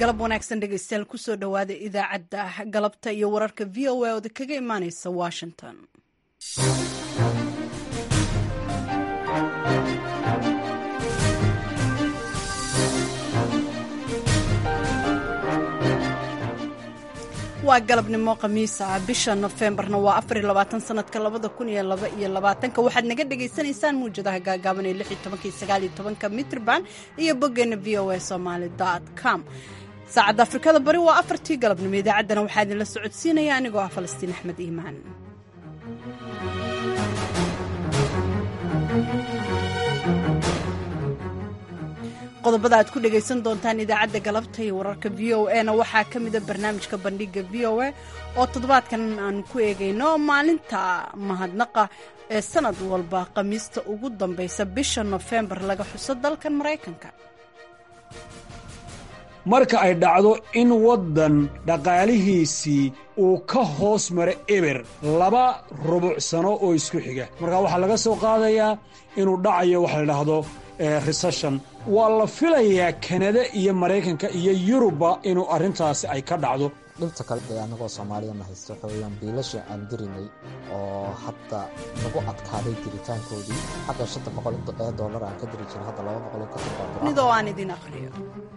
galab wanaagsan dhegeystayaal kusoo dhowaada idaacadda galabta iyo wararka v o a ooda kaga imaaneysa washington waa galabnimo khamiisa bisha nofembarna waa afariy labaatan sanadka labada kun iyo laba iyo labaatanka waxaad naga dhagaysanaysaan muwjadaha gaagaaban ee lix iyo tobanka iyo sagaal iyo tobanka mitrban iyo boggeena v o a somaali dot com saacadda afrikada bari waa afartii galabnimo idaacaddana waxaa idinla socodsiinaya anigoo ah falastiin axmed iimaan qodobada aad ku dhegaysan doontaan idaacadda galabta iyo wararka v o a na waxaa ka mida barnaamijka bandhiga v o a oo toddobaadkan aan ku eegayno maalinta mahadnaqa ee sanad walba khamiista ugu dambaysa bisha nofembar laga xuso dalkan maraykanka marka ay dhacdo in waddan dhaqaalihiisii uu ka hoos maro eber laba rubuc sano oo isku xiga markaa waxaa laga soo qaadayaa inuu dhacayo waxa la idhaahdo resession waa la filayaa kanada iyo maraykanka iyo yurubba inuu arrintaasi ay ka dhacdo dhibta kale dee annagoo soomaaliya na haysto waxa weeyaan biilashii aan dirinay oo hadda nagu adkaaday diritaankoodii xagga shanta boqol ee dollar aan ka diri jiray hadda laba boqol ka midoo aan idin aqriyo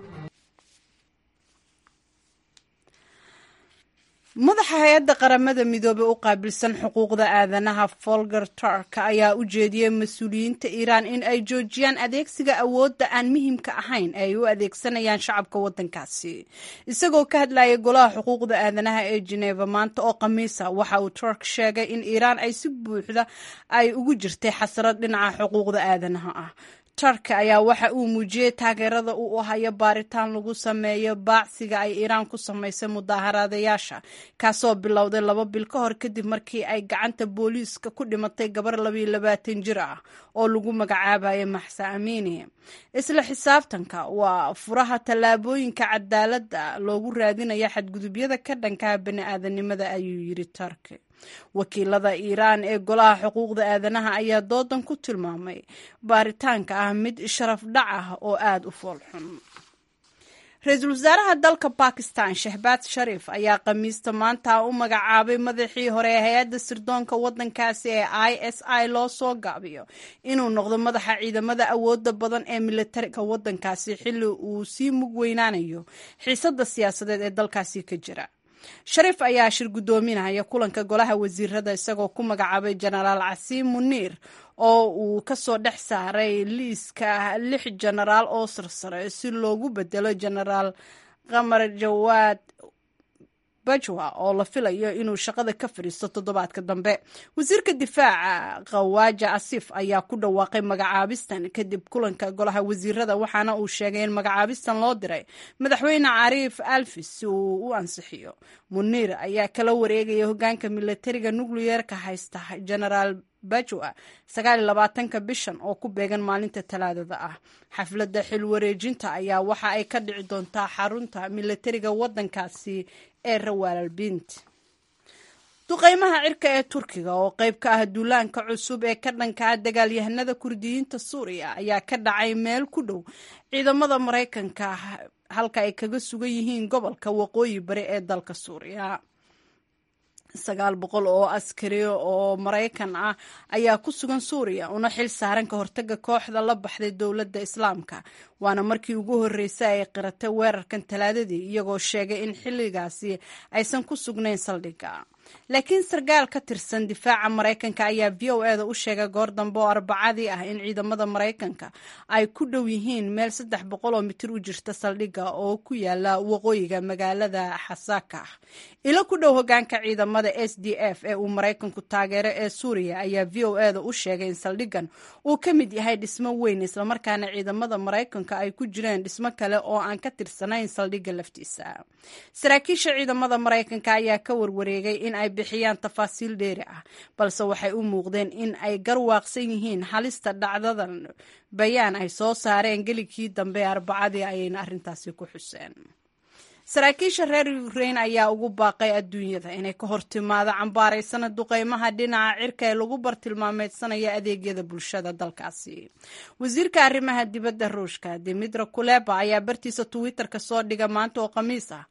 madaxa hay-adda qaramada midoobey u qaabilsan xuquuqda aadanaha folger turk ayaa u jeediyey mas-uuliyiinta iiraan in ay joojiyaan adeegsiga awoodda aan muhiimka ahayn ee ay u adeegsanayaan shacabka waddankaasi isagoo ka hadlayay golaha xuquuqda aadanaha ee jeneva maanta oo khamiisa waxa uu turk sheegay in iiraan ay si buuxda ay ugu jirtay xasrad dhinaca xuquuqda aadanaha ah turk ayaa waxa uu muujiyey taageerada uu u hayo baaritaan lagu sameeyo baacsiga ay iiraan ku samaysay mudaaharaadayaasha kaasoo bilowday laba bil ka hor kadib markii ay gacanta booliiska ku dhimatay gabar labayo labaatan jir ah oo lagu magacaabayo maxsa amiini isla xisaabtanka waa furaha tallaabooyinka cadaaladda loogu raadinaya xadgudubyada ka dhankaha bani-aadanimada ayuu yiri turk wakiilada iiraan ee golaha xuquuqda aadanaha ayaa doodan ku tilmaamay baaritaanka ah mid sharaf dhac ah oo aada u foolxun ra-iisul wasaaraha dalka bakistan shehbaad shariif ayaa khamiista maanta u magacaabay madaxii hore ee hay-adda sirdoonka waddankaasi ee i s i loo soo gaabiyo inuu noqdo madaxa ciidamada awooda badan ee militariga waddankaasi xilli uu sii mug weynaanayo xiisadda siyaasadeed ee dalkaasi ka jira shariif ayaa shir guddoominaya kulanka golaha wasiirada isagoo ku magacaabay jenaraal casiim muniir oo uu kasoo dhex saaray liiska lix jenaraal oo sarsare si loogu bedelo jenaraal qamar jawaad bajwa oo la filayo inuu shaqada ka fadhiisto toddobaadka dambe wasiirka difaaca khawaaja asif ayaa ku dhawaaqay magacaabistan kadib kulanka golaha wasiirada waxaana uu sheegay in magacaabistan loo diray madaxweyne cariif alfis si uu u ansixiyo muniir ayaa kala wareegaya hogaanka militariga nucleyeerka haysta genaraal bajwa sagaal iyo labaatanka bishan oo ku beegan maalinta talaadada ah xafladda xil wareejinta ayaa waxa ay ka dhici doontaa xarunta militariga waddankaasi ee rawaalalbint duqeymaha cirka ee turkiga oo qayb ka ah duulaanka cusub ee ka dhanka ah dagaalyahanada kurdiyiinta suuriya ayaa ka dhacay meel ku dhow ciidamada maraykanka halka ay kaga sugan yihiin gobolka waqooyi bari ee dalka suuriya sagaal boqol oo askari oo maraykan ah ayaa ku sugan suuriya una xil saaran ka hortaga kooxda la baxday dowladda islaamka waana markii ugu horreysay ay qiratay weerarkan talaadadii iyagoo sheegay in xilligaasi aysan ku sugnayn saldhigga laakiin sarkaal ka tirsan difaaca maraykanka ayaa v o eda u sheegay goor dambe oo arbacadii ah in ciidamada maraykanka ay ku dhow yihiin meel saddex boqol oo mitir u jirta saldhigga oo ku yaala waqooyiga magaalada xasaka ilo ku dhow hogaanka ciidamada s d f ee uu maraykanku taageero ee suuriya ayaa v o eda u sheegay in saldhiggan uu ka mid yahay dhismo weyn islamarkaana ciidamada maraykanka ay ku jireen dhismo kale oo aan ka tirsanayn saldhigga laftiisa saraakiisha ciidamada maraykanka ayaa ka warwareegay in ay bixiyaan tafaasiil dheeri ah balse waxay u muuqdeen in ay garwaaqsan yihiin halista dhacdadan bayaan ay soo saareen geligkii dambe arbacadii ayayna arrintaasi ku xuseen saraakiisha reer ukrain ayaa ugu baaqay adduunyada inay ka hortimaado cambaaraysana duqeymaha dhinaca cirka ee lagu bartilmaameydsanaya adeegyada bulshada dalkaasi wasiirka arrimaha dibadda ruushka dimitra kuleba ayaa bartiisa twitter-ka soo dhiga maanta oo khamiis ah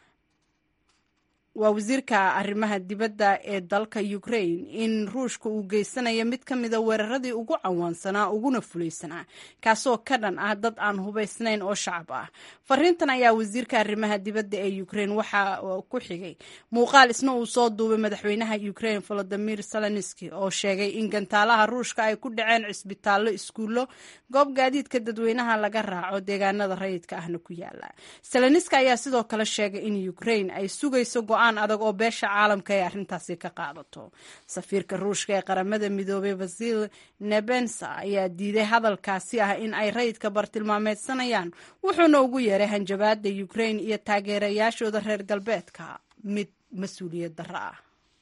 waa wasiirka arrimaha dibadda ee dalka ukrain in ruushka uu geysanayo mid ka mida weeraradii ugu cawaansanaa uguna fulaysanaa kaasoo ka dhan ah dad aan hubaysnayn oo shacab ah fariintan ayaa wasiirka arrimaha dibadda ee ukrain waxa ku xigay muuqaal isna uu soo duubay madaxweynaha ukrain volodimir zelenski oo sheegay in gantaalaha ruushka ay ku dhaceen cisbitaallo iskuullo goob gaadiidka dadweynaha laga raaco deegaanada rayidka ahna ku yaala zelenski ayaa sidoo kale sheegay in ukrain ay sugayso go-aan adag oo beesha caalamka ay arrintaasi ka qaadato safiirka ruushka ee qaramada midoobay vasil nebensa ayaa diiday hadalkaasi ah in ay rayidka bartilmaameedsanayaan wuxuuna ugu yeeray hanjabaada ukrain iyo taageerayaashooda reer galbeedka mid mas-uuliyad darro ah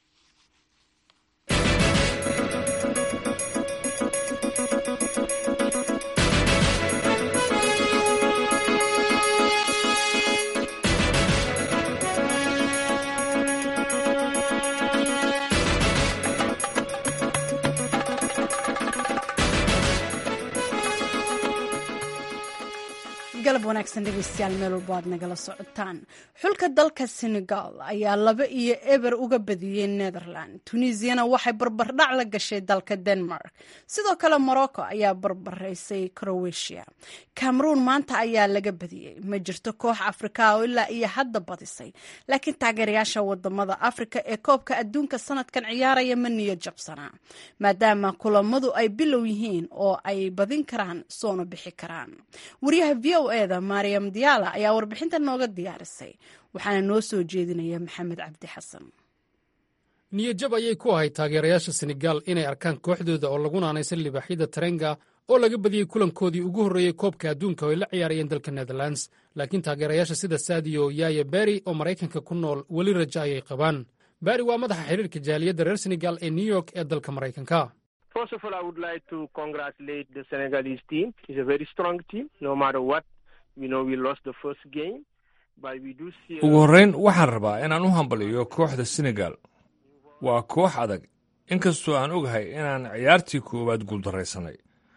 galab wanaagsan dhegeystayaal meel walbo aad nagala socotaan xulka dalka senegal ayaa laba iyo eber uga badiyey netherland tunisiana waxay barbardhac la gashay dalka denmark sidoo kale morocco ayaa barbaraysay croatia cameroon maanta ayaa laga badiyey ma jirto koox afrika oo ilaa iyo hadda badisay laakiin taageerayaasha wadamada afrika ee koobka adduunka sanadkan ciyaaraya ma niyo jabsanaa maadaama kulamadu ay bilow yihiin oo ay badin karaan soona bixi karaan waryaha v o eda mariam diyaala ayaa warbixinta nooga diyaarisay waxaana noo soo jeedinaya maxamed cabdi xasan niyadjab ayay ku ahayd taageerayaasha senegal inay arkaan kooxdooda oo lagu naanaysan libaaxyada tarenga oo laga badiyey kulankoodii ugu horreeyey koobka adduunka oo ay la ciyaarayeen dalka netherlands laakiin taageerayaasha sida saadiyo yaya beri oo maraykanka ku nool weli raja ayay qabaan beri waa madaxa xiriirka jaaliyadda reer senegal ee new york ee dalka maraykanka First of all, I would like to congratulate the Senegalese team. It's a very strong team. No matter what, you know, we lost the first game, but we do see. ugu horrayn waxaan rabaa inaan u hambaliyo kooxda senegal waa koox adag inkastoo aan ogahay inaan ciyaartii koowaad guuldarraysanay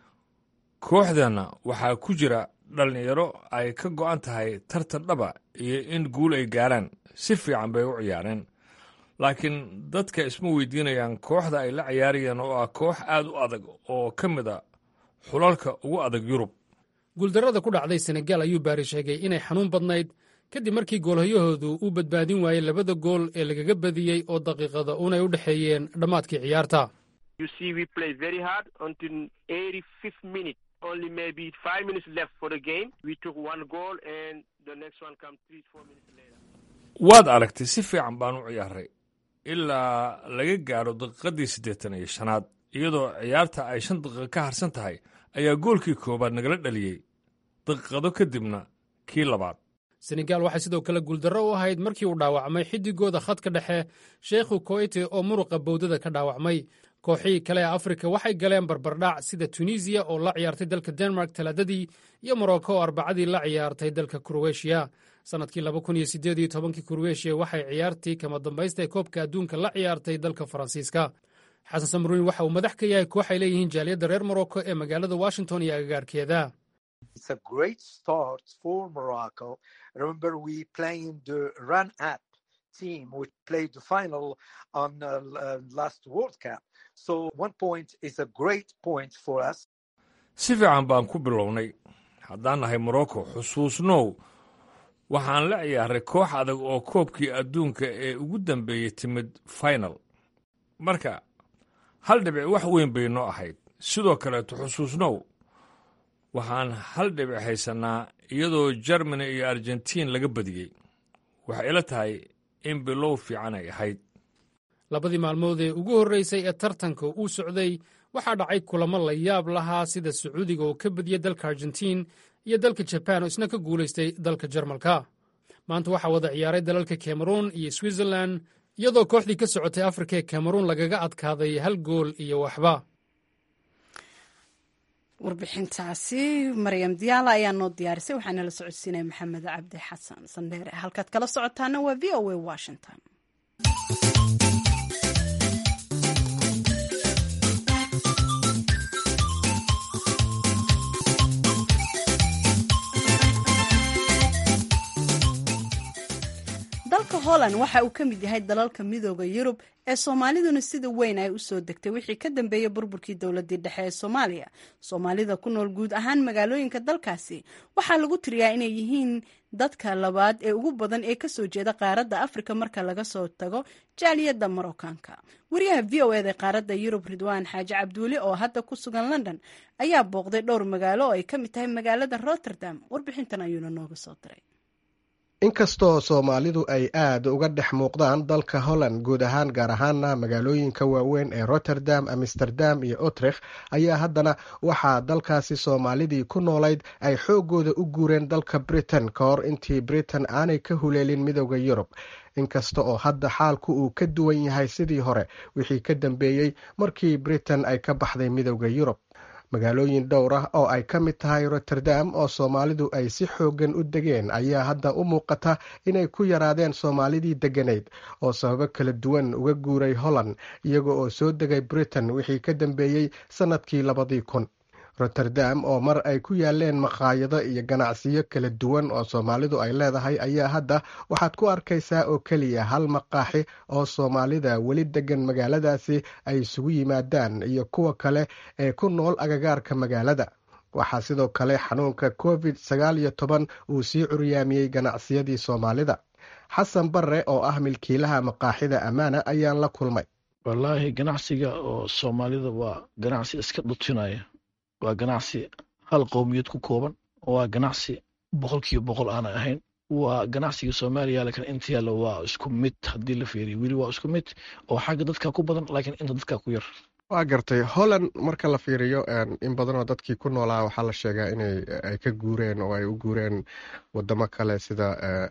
kooxdeenna waxaa ku jira dhallinyaro ay ka go'an tahay tartan dhaba iyo in guul ay gaaraan si fiican bay u ciyaareen laakiin dadka isma weydiinayaan kooxda ay la ciyaarayeen oo ah koox aad u adag oo ka mid a xulalka ugu adag yurub guuldarrada ku dhacday senegal ayuu baari sheegay inay xanuun badnayd kadib markii goolhayahoodu uu badbaadin waayey labada gool ee lagaga badiyey oo daqiiqada uunay u dhexeeyeen dhammaadkii ciyaarta You see, we play very hard until 85th minute. Only maybe five minutes left for the game. We took one goal, and the next one come three, four minutes later. waad aragtay si fiican baan u ciyaaray ilaa laga gaadho daqiiqaddii siddeetan iyo shanaad iyadoo ciyaarta ay shan daqiiqo ka harsan tahay ayaa goolkii koowaad nagala dhaliyey daqiiqado kadibna kii labaad senegal waxay sidoo kale guuldarro u ahayd markii uu dhaawacmay xiddigooda khadka dhexe sheekhu koite oo muruqa bowdada ka dhaawacmay kooxihii kale ee afrika waxay galeen barbardhac sida tunisiya oo la ciyaartay dalka denmark talaadadii iyo morocco oo arbacadii la ciyaartay dalka kroatiya sannadkii laba kun iyo siddeed iyo tobankii kroatiya waxay ciyaartii kama dambaysta ee koobka adduunka la ciyaartay dalka faransiiska xasan samruin waxa uu madax ka yahay koox ay leeyihiin jaaliyadda reer morocco ee magaalada washington iyo agagaarkeeda It's a great start for Morocco. Remember, we playing the run up team, which played the final on uh, uh, last World Cup. So one point is a great point for us. si fiican baan ku bilownay haddaan nahay morocco xusuusnow waxaan la ciyaaray koox adag oo koobkii adduunka ee ugu dambeeyey timid final marka hal dhibic wax weyn bay noo ahayd sidoo kaleeto xusuusnow waxaan hal dhibic haysannaa iyadoo jermani iyo argentiin laga badiyey waxay ila tahay in bilow fiican ay ahayd labadii maalmood ee ugu horreysay ee tartanka uu socday waxaa dhacay kulamo la yaab lahaa sida sacuudiga oo ka badiyey dalka argentiin iyo dalka jabaan oo isna ka guulaystay dalka jarmalka maanta waxaa wada ciyaaray dalalka cameruun iyo switzerlan iyadoo kooxdii ka socotay afrika ee cameruun lagaga adkaaday hal gool iyo waxba warbixintaasi maryam diyaala ayaa noo diyaarisay waxaana la socodsiinaya maxamed cabdi xasan sandheere halkaad kala socotaana waa v o a washington dalka holland waxa uu ka mid yahay dalalka midooda yurub ee soomaaliduna sida weyn ay u soo degtay wixii ka dambeeyey burburkii dowladii dhexe ee soomaaliya soomaalida ku nool guud ahaan magaalooyinka dalkaasi waxaa lagu tiriyaa inay yihiin dadka labaad ee ugu badan ee kasoo jeeda qaaradda afrika marka laga soo tago jaaliyadda marookaanka wariyaha v o eda qaaradda yurub ridwaan xaaji cabduuli oo hadda ku sugan london ayaa booqday dhowr magaalo oo ay ka mid tahay magaalada rotterdam warbixintan ayuuna nooga soo diray inkastoo soomaalidu ay aad uga dhex muuqdaan dalka holland guud ahaan gaar ahaana magaalooyinka waaweyn ee rotterdam amsterdam iyo otrikh ayaa haddana waxaa dalkaasi soomaalidii ku noolayd ay xooggooda u guureen dalka britain ka hor intii britain aanay ka huleelin midooda yurub inkasta oo hadda xaalku uu ka duwan yahay sidii hore wixii ka dambeeyey markii britain ay ka baxday midooda yurub magaalooyin dhowr ah oo ay ka mid tahay rotterdam oo soomaalidu ay si xooggan u degeen ayaa hadda u muuqata inay ku yaraadeen soomaalidii degganayd oo sababo kala duwan uga guuray holland iyaga oo soo degay britain wixii ka dambeeyey sannadkii labadii kun rotterdam oo mar ay ku yaaleen maqaayado iyo ganacsiyo kala duwan oo soomaalidu ay leedahay ayaa hadda waxaad ku arkaysaa oo keliya hal maqaaxi oo soomaalida weli degan magaaladaasi ay isugu yimaadaan iyo kuwa kale ee ku nool agagaarka magaalada waxaa sidoo kale xanuunka covid sagaal iyo toban uu sii curyaamiyey ganacsiyadii soomaalida xasan barre oo ah milkiilaha maqaaxida ammaana ayaan la kulmay wallaahi ganacsiga oo soomaalida waa ganacsi iska dhutinaya waa ganacsi hal qowmiyad ku kooban waa ganacsi boqolkiiba boqol aanay ahayn waa ganacsiga soomaaliya lakin inta yaalla waa isku mid haddii la fiiriyo weli waa isku mid oo xagga dadka ku badan laakiin inta dadka ku yar waa gartay holland marka la fiiriyo in badanoo dadkii ku noolaa waxaa la sheegaa inay ay ka guureen oo ay u guureen wadamo kale sida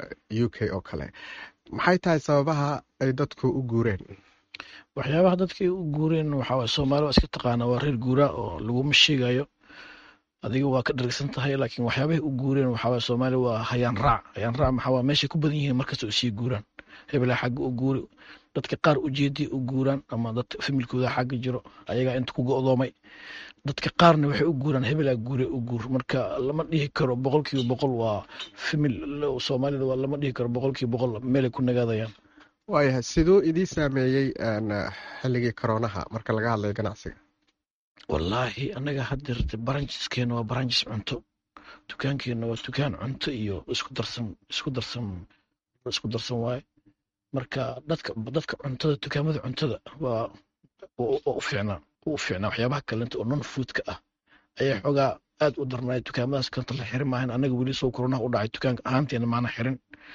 u k oo kale maxay tahay sababaha ay dadku u guureen waxyaabaha dadkay u guureen waxaa soomaali waa iska taqaana waa reer guuraa oo laguma sheegayo adiga waa ka dhargsan tahay laakiin waxyaabahay u guureen waxaa soomaali waa hayaan raac hayaan raac maxaa meeshay ku badan yihiin markasta u sii guuraan hebelaa xagga u guuri dadka qaar ujeedii u guuraan ama dad familkooda xagga jiro ayagaa inta ku go'doomay dadka qaarna waxay u guuraan hebelaa guure u guur marka lama dhihi karo boqolkiiba boqol waa famil soomaalida waa lama dhihi karo boqolkiiba boqol meelay ku nagaadayaan waayahay siduu idii saameeyey xilligii koroonaha marka laga hadlayo ganacsiga wallaahi annaga haddeerte baranjiskeena waa baranjis cunto dukaankeenna waa dukaan cunto iyo isku darsan isku darsan isku darsan waaye marka dadka dadka cuntada dukaamada cuntada waa u fiicnaa u fiicnaa waxyaabaha kalenta oo non foodka ah ayaa xoogaa aad u darnaay dukaamadaas kanta la xirin maahan annaga weli soo koronaha u dhacay dukaanka ahaanteena maana xirin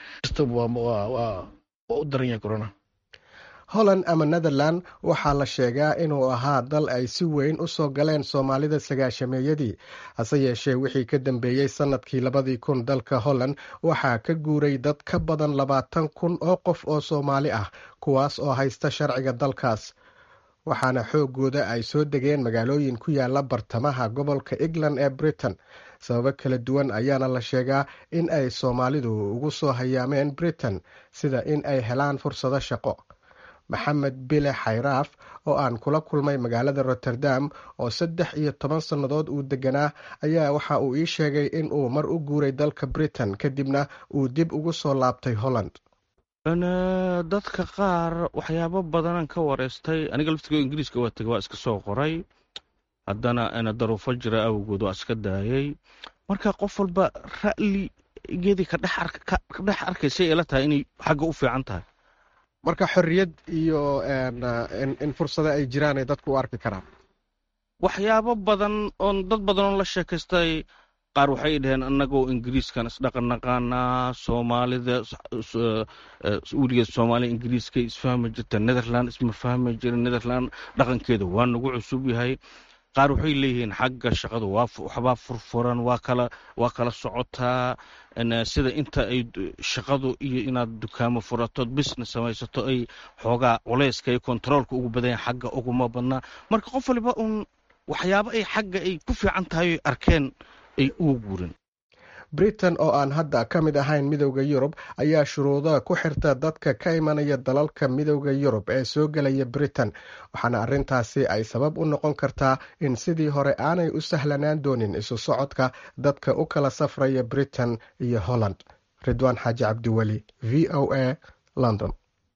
waa u daran yahay corona holland ama netherland waxaa la sheegaa inuu ahaa dal ay si weyn u soo galeen soomaalida sagaashameeyadii hase yeeshee wixii ka dambeeyey sannadkii labadii kun dalka holland waxaa ka guuray dad ka badan labaatan kun oo qof oo soomaali ah kuwaas oo haysta sharciga dalkaas waxaana xooggooda ay soo degeen magaalooyin ku yaala bartamaha gobolka england ee britain sababo kala duwan ayaana la sheegaa in ay soomaalidu ugu soo hayaameen britain sida in ay helaan fursado shaqo maxamed bile xayraaf oo aan kula kulmay magaalada rotterdam oo saddex iyo toban sannadood uu deganaa ayaa waxa uu ii sheegay in uu mar u guuray dalka britain kadibna uu dib ugu soo laabtay holland dadka qaar waxyaabo badanaan ka wareystay aniga laftigo ingiriiska waa tegay waa iska soo qoray haddana daruufo jira awgood waa iska daayay marka qof walba ra'ligeedii ka dhex arkaysay ila tahay inay xagga u fiican tahay marka xorriyad iyo in fursado ay jiraan ay dadku u arki karaan waxyaabo badan oon dad badan oo la sheekaystay qaar waxay dhaheen annagoo ingiriiskan isdhaqan naqaanaa soomaalida weligeed soomaaliya ingiriiska isfahmi jirta netherland isma fahmi jira netherland dhaqankeeda waa nagu cusub yahay qaar waxay leeyihiin xagga shaqadu waxbaa furfuran waa kala waa kala socotaa sida inta ay shaqadu iyo inaad dukaamo furatood business samaysato ay xoogaa culeyska iyo kontaroolka ugu badanya xagga uguma badnaa marka qof waliba uun waxyaabo ay xagga ay ku fiican tahay oy arkeen ay uga guureen britain oo aan hadda ka mid ahayn midowda yurub ayaa shuruuda ku xirta dadka ka imanaya dalalka midowda yurub ee soo gelaya britain waxaana arrintaasi ay sabab u noqon kartaa in sidii hore aanay u sahlanaan doonin isu socodka dadka u kala safraya britain iyo holland ridwaan xaaji cabdiweli v o a london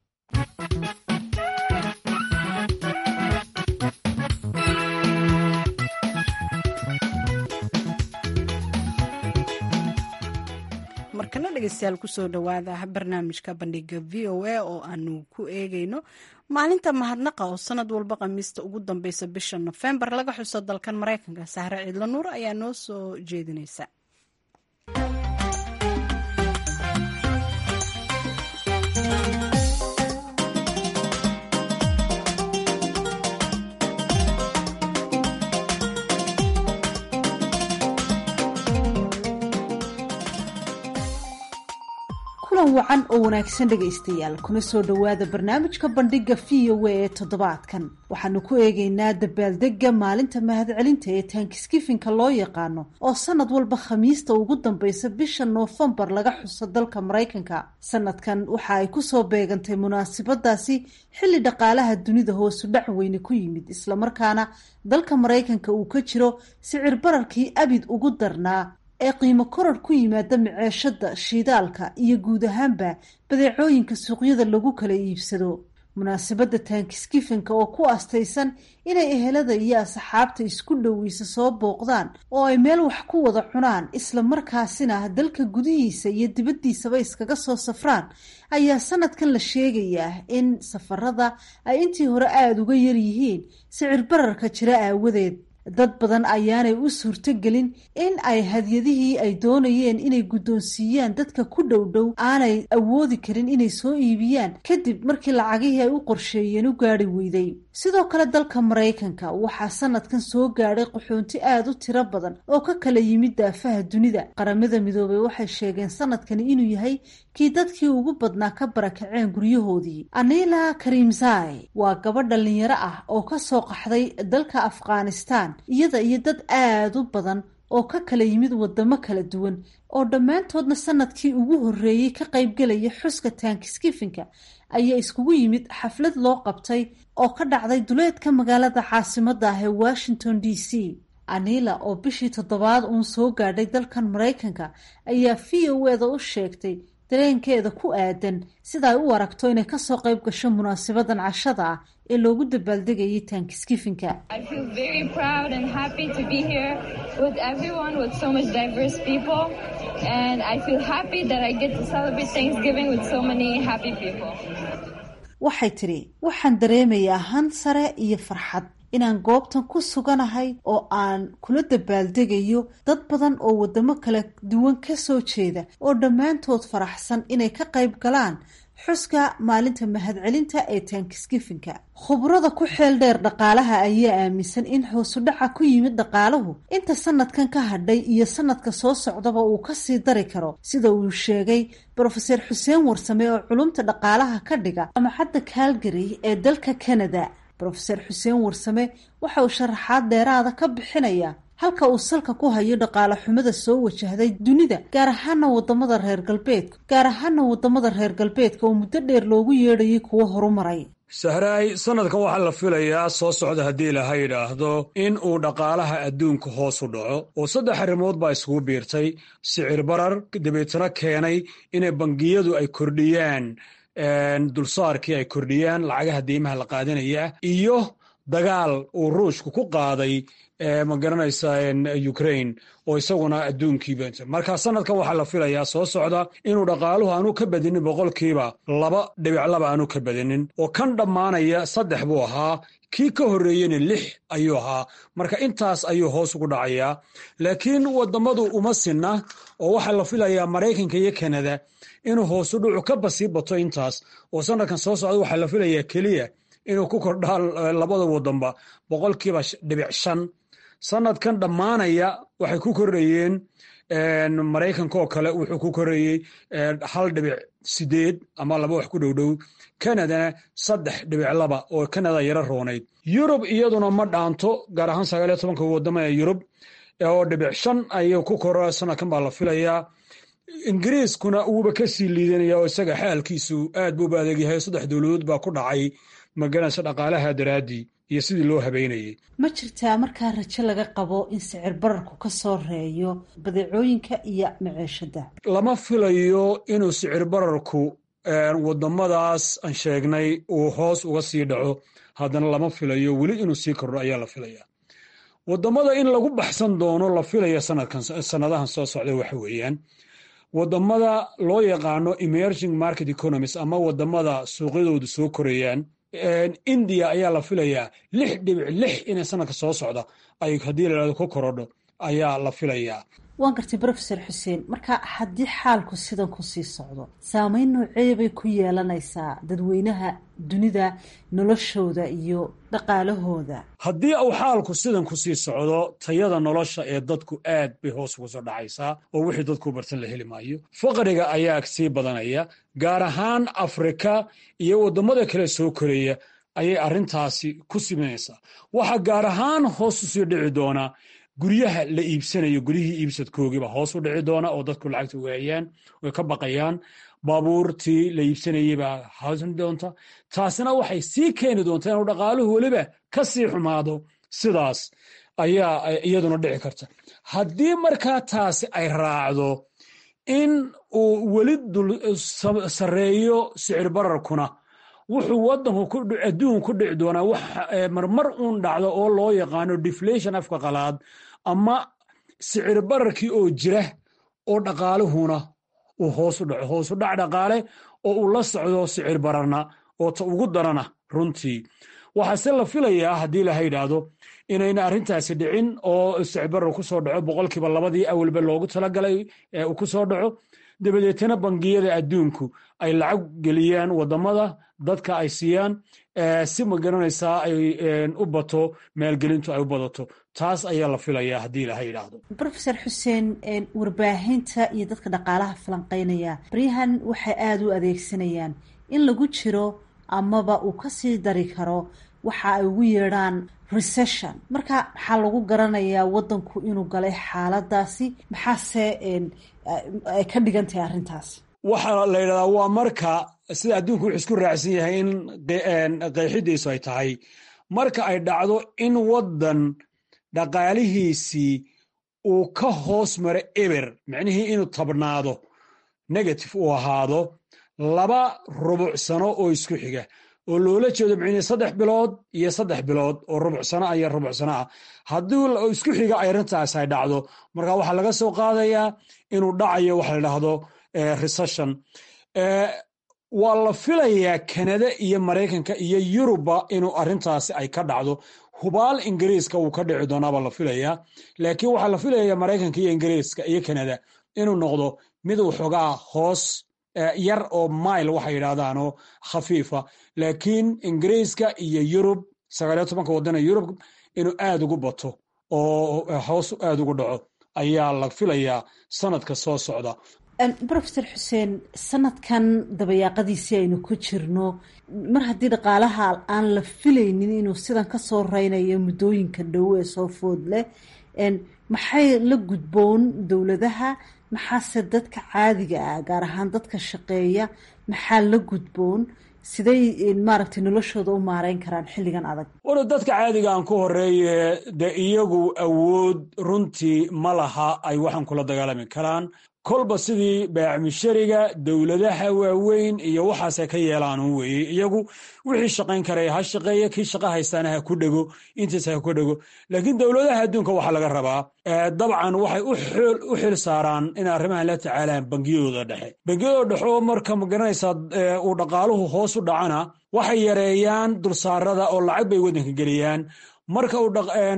markana dhegeystayaal kusoo dhawaada barnaamijka bandhiga v o a oo aanu ku eegeyno maalinta mahadnaqa oo sanad walba khamiista ugu dambeysa bisha nofembar laga xuso dalkan mareykanka sahre ciidla nuur ayaa noo soo jeedineysa kulan wacan oo wanaagsan dhegaystayaal kuna soo dhowaada barnaamijka bandhiga v o a ee toddobaadkan waxaanu ku eegeynaa dabaaldega maalinta mahadcelinta ee taankiskifinka loo yaqaano oo sanad walba khamiista ugu dambeysa bisha noofembar laga xuso dalka maraykanka sanadkan waxa ay kusoo beegantay munaasabadaasi xilli dhaqaalaha dunida hoosu dhac weyne ku yimid islamarkaana dalka maraykanka uu ka jiro sicir bararkii abid ugu darnaa ee qiimo koror ku yimaada maceeshada shidaalka iyo guud ahaanba badeecooyinka suuqyada lagu kala iibsado munaasabadda taankiskifinka oo ku astaysan inay ehelada iyo asxaabta isku dhoweysa soo booqdaan oo ay meel wax ku wada cunaan isla markaasina dalka gudihiisa iyo dibaddiisaba iskaga soo safraan ayaa sanadkan la sheegayaa in safarada ay intii hore aada uga yaryihiin sicir bararka jira aawadeed dad badan ayaanay u suurtogelin in ay hadyadihii ay doonayeen inay guddoonsiiyaan dadka ku dhow dhow aanay awoodi karin inay soo iibiyaan kadib markii lacagihii ay u qorsheeyeen u gaari weyday sidoo kale dalka maraykanka waxaa sanadkan soo gaadhay qaxoonti aada u tiro badan oo ka kala yimid daafaha dunida qaramada midoobey waxay sheegeen sanadkani inuu yahay kii dadkii ugu badnaa ka barakaceen guryahoodii anila karimzai waa gabadh dhalinyaro ah oo kasoo qaxday dalka afghanistan iyada iyo dad aada u badan oo ka kala yimid wadamo kala duwan oo dhammaantoodna sanadkii ugu horreeyey ka qaybgelaya xuska taankiskifinka ayaa iskugu yimid xaflad loo qabtay oo ka dhacday duleedka magaalada caasimada ah ee washington d c anila oo bishii toddobaad uun soo gaadhay dalkan maraykanka ayaa v o eda u sheegtay dareenkeeda ku aadan sida ay u aragto inay kasoo qayb gasho munaasabadan cashada ah ee loogu dabaaldegayay taankiskifinka waxay tidhi waxaan dareemayaa han sare iyo farxad inaan goobtan ku suganahay oo aan kula dabaaldegayo dad badan oo wadamo kala duwan kasoo jeeda oo dhammaantood faraxsan inay ka qayb galaan xuska maalinta mahadcelinta ee taankiskifinka khubrada ku xeel dheer dhaqaalaha ayaa aaminsan in hoosudhaca ku yimid dhaqaaluhu inta sanadkan ka hadhay iyo sanadka soo socdaba uu kasii dari karo sida uu sheegay brofeser xuseen warsame oo culumta dhaqaalaha ka dhiga jamacadda calgary ee dalka canada brofeser xuseen warsame waxa uu sharaxaad dheeraada ka bixinaya halka uu salka ku hayo dhaqaale xumada soo wajahday dunida gaar ahaana wadamada reer galbeedka gaar ahaana wadamada reer galbeedka oo muddo dheer loogu yeedhayay kuwo horumaray sahraay sanadkan waxaa la filayaa soo socda haddii laha yidhaahdo in uu dhaqaalaha adduunka hoos u dhaco oo saddex arrimood baa isugu biirtay sicir barar dabeetana keenay inay bangiyadu ay kordhiyaan dulsaarkii ay kordhiyaan lacagaha deymaha la qaadanaya iyo dagaal uu ruushku ku qaaday ma garanaysa ukraine oo isaguna adduunkiiba marka sanadkan waxaa la filayaa soo socda inuu dhaqaaluhu aanu ka badinin boqolkiiba laba dhibic laba aanu ka badinin oo kan dhammaanaya saddex buu ahaa kii ka horreeyena lix ayuu ahaa marka intaas ayuu hoos ugu dhacayaa laakiin wadamadu uma sinna oo waxaa la filayaa maraykanka iyo kanada inuu hoosu dhucu ka basii bato intaas oo sanadkan soo socda waxaa la filayaa keliya inuu ku kordhaan labada wadanba boqolkiiba dhibic shan sanadkan dhammaanaya waxay ku kordhayeen maraykanka oo kale wuxuu ku koreeyey hal dhibic sideed ama laba wax ku dhowdhow kanadana saddex dhibic laba oo kanada yaro roonayd yurub iyaduna ma dhaanto gaar ahaan sagaaliyo tobanka wadamo ee yurub oo dhibic shan ayuu ku koro sanadkan baa la filayaa ingiriiskuna wuuba ka sii liidanaya oo isaga xaalkiisu aad buuba adeegyahay saddex dowladood baa ku dhacay maganaysa dhaqaalaha daraaddii iyo sidii loo habeynayay ma jirtaa markaa rajo laga qabo in sicir bararku ka soo reeyo badeecooyinka iyo maciishada lama filayo inuu sicir bararku wadamadaas aan sheegnay uu hoos uga sii dhaco haddana lama filayo weli inuu sii kordho ayaa la filaya wadamada in lagu baxsan doono la filaya sanadkan sanadahan soo socda waxa weeyaan wadamada loo yaqaano emerging market economies ama wadamada suuqyadoodu soo korayaan india ayaa la filayaa lix dhibic lix inay sanadka soo socda ay haddii layhahdo ku korodho ayaa la filayaa waan gartay brofesor xuseen marka haddii xaalku sidan ku sii socdo saameyn noocee bay ku yeelanaysaa dadweynaha dunida noloshooda iyo dhaqaalahooda haddii uu xaalku sidan ku sii socdo tayada nolosha ee dadku aad bay hoos uga soo dhacaysaa oo wixii dadku bartan la heli maayo faqriga ayaa sii badanaya gaar ahaan afrika iyo waddamada kale soo koreeya ayay arrintaasi ku simanaysaa waxaa gaar ahaan hoos u sii dhici doonaa guryaha la iibsanayo guryihii iibsadkoogiiba hoos u dhici doona oo dadku lacagta waayaan way ka baqayaan baabuurtii la iibsanayey baa haasin doonta taasina waxay sii keeni doontaa inuu dhaqaaluhu weliba ka sii xumaado sidaas ayaa iyaduna dhici karta haddii markaa taasi ay raacdo in uu weli sarreeyo sicir bararkuna wuxuu wadanku adduunku ku dhici doonaa wax marmar uun dhacdo oo loo yaqaano deflation afka qalaad ama sicir bararkii oo jira oo dhaqaaluhuna uu hoosu dhaco hoosu dhac dhaqaale oo uu la socdo sicir bararna oo ta ugu darana runtii waxaase la filayaa haddii laha yidhaahdo inayna arrintaasi dhicin oo sicir barar ku soo dhaco boqolkiiba labadii awalba loogu talagalay uu ku soo dhaco dabadeetana bangiyada adduunku ay lacag geliyaan wadamada dadka ay siiyaan si ma garanaysaa ay u bato maalgelintu ay u badato taas ayaa la filayaa haddii laha yidhaahdo brofesor xuseen warbaahinta iyo dadka dhaqaalaha falanqeynaya baryahan waxay aada u adeegsanayaan in lagu jiro amaba uu kasii dari karo waxa ay ugu yeedhaan recession marka maxaa lagu garanayaa wadanku inuu galay xaaladaasi maxaase ay ka dhigan tahay arrintaas waxaa la yidhahdaa waa marka sida adduunku wuxuu isku raacsan yahay in qeexidiisu ay tahay marka ay dhacdo in waddan dhaqaalihiisii uu ka hoos maro eber micnihii inuu tabnaado negative uu ahaado laba rubuc sano oo isku xiga oo loola jeedo micnihii saddex bilood iyo saddex bilood oo rubuc sano ah iyo rubuc sano ah haddii isku xiga ay arrintaas ay dhacdo marka waxaa laga soo qaadayaa inuu dhacayo waxa la dhahdo recession waa la filayaa kanada iyo maraykanka iyo yuruba inuu arrintaasi ay ka dhacdo hubaal ingiriiska wuu ka dhici doonaabaa la filayaa laakiin waxaa la filayaa maraykanka iyo ingiriiska iyo kanada inuu noqdo mid waxoogaa hoos yar oo mile waxay yidhahdaanoo khafiifa laakiin ingiriiska iyo yurub sagaaliyo tobanka wadana yurub inuu aad ugu bato oo hoos aad ugu dhaco ayaa la filayaa sanadka soo socda brofesor xuseen sanadkan dabayaaqadiisii aynu ku jirno mar haddii dhaqaalaha aan la filaynin inuu sidan ka soo reynayo muddooyinka dhow ee soo food leh maxay la gudboon dowladaha maxaase dadka caadiga ah gaar ahaan dadka shaqeeya maxaa la gudboon siday maaragtay noloshooda u maareyn karaan xilligan adag wara dadka caadiga aan ku horeeye dee iyagu awood runtii ma laha ay waxaan kula dagaalami karaan kolba sidii baacmishariga dowladaha waaweyn iyo waxaasay ka yeelaan un weeye iyagu wixii shaqayn karaya ha shaqeeya kii shaqa haystaana ha ku dhego intiis ha ku dhego laakiin dowladaha adduunka waxaa laga rabaa dabcan waxay u xil saaraan inay arrimahan la tacaalaan bangiyadooda dhexe bangiyadooda dhexe oo marka magaranaysaa uu dhaqaaluhu hoos u dhacana waxay yareeyaan dulsaarada oo lacag bay waddanka geliyaan marka uu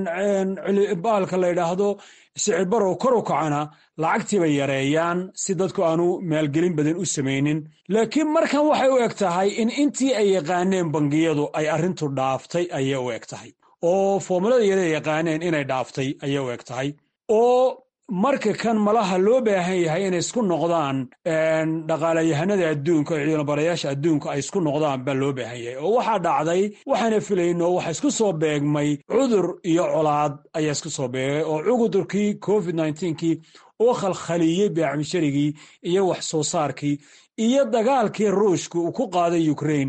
baalka la yidhaahdo sicir barow kor u kacana lacagtii bay yareeyaan si dadku aanu maalgelin badan u samaynin laakiin markan waxay u eg tahay in intii ay yaqaaneen bangiyadu ay arrintu dhaaftay ayay u eg tahay oo foomulada yada yaqaaneen inay dhaaftay ayay u eg tahay oo marka kan malaha loo baahan yahay inay isku noqdaan dhaqaalayahanada adduunka oo ciidanbarayaasha adduunka ay isku noqdaan baa loo baahan yahay oo waxaa dhacday waxaana filayno waxa isku soo beegmay cudur iyo colaad ayaa isku soo beegay oo cudurkii covid kii oo khalkhaliyey beecmisharigii iyo wax soo saarkii iyo dagaalkii ruushka uu ku qaaday ukrain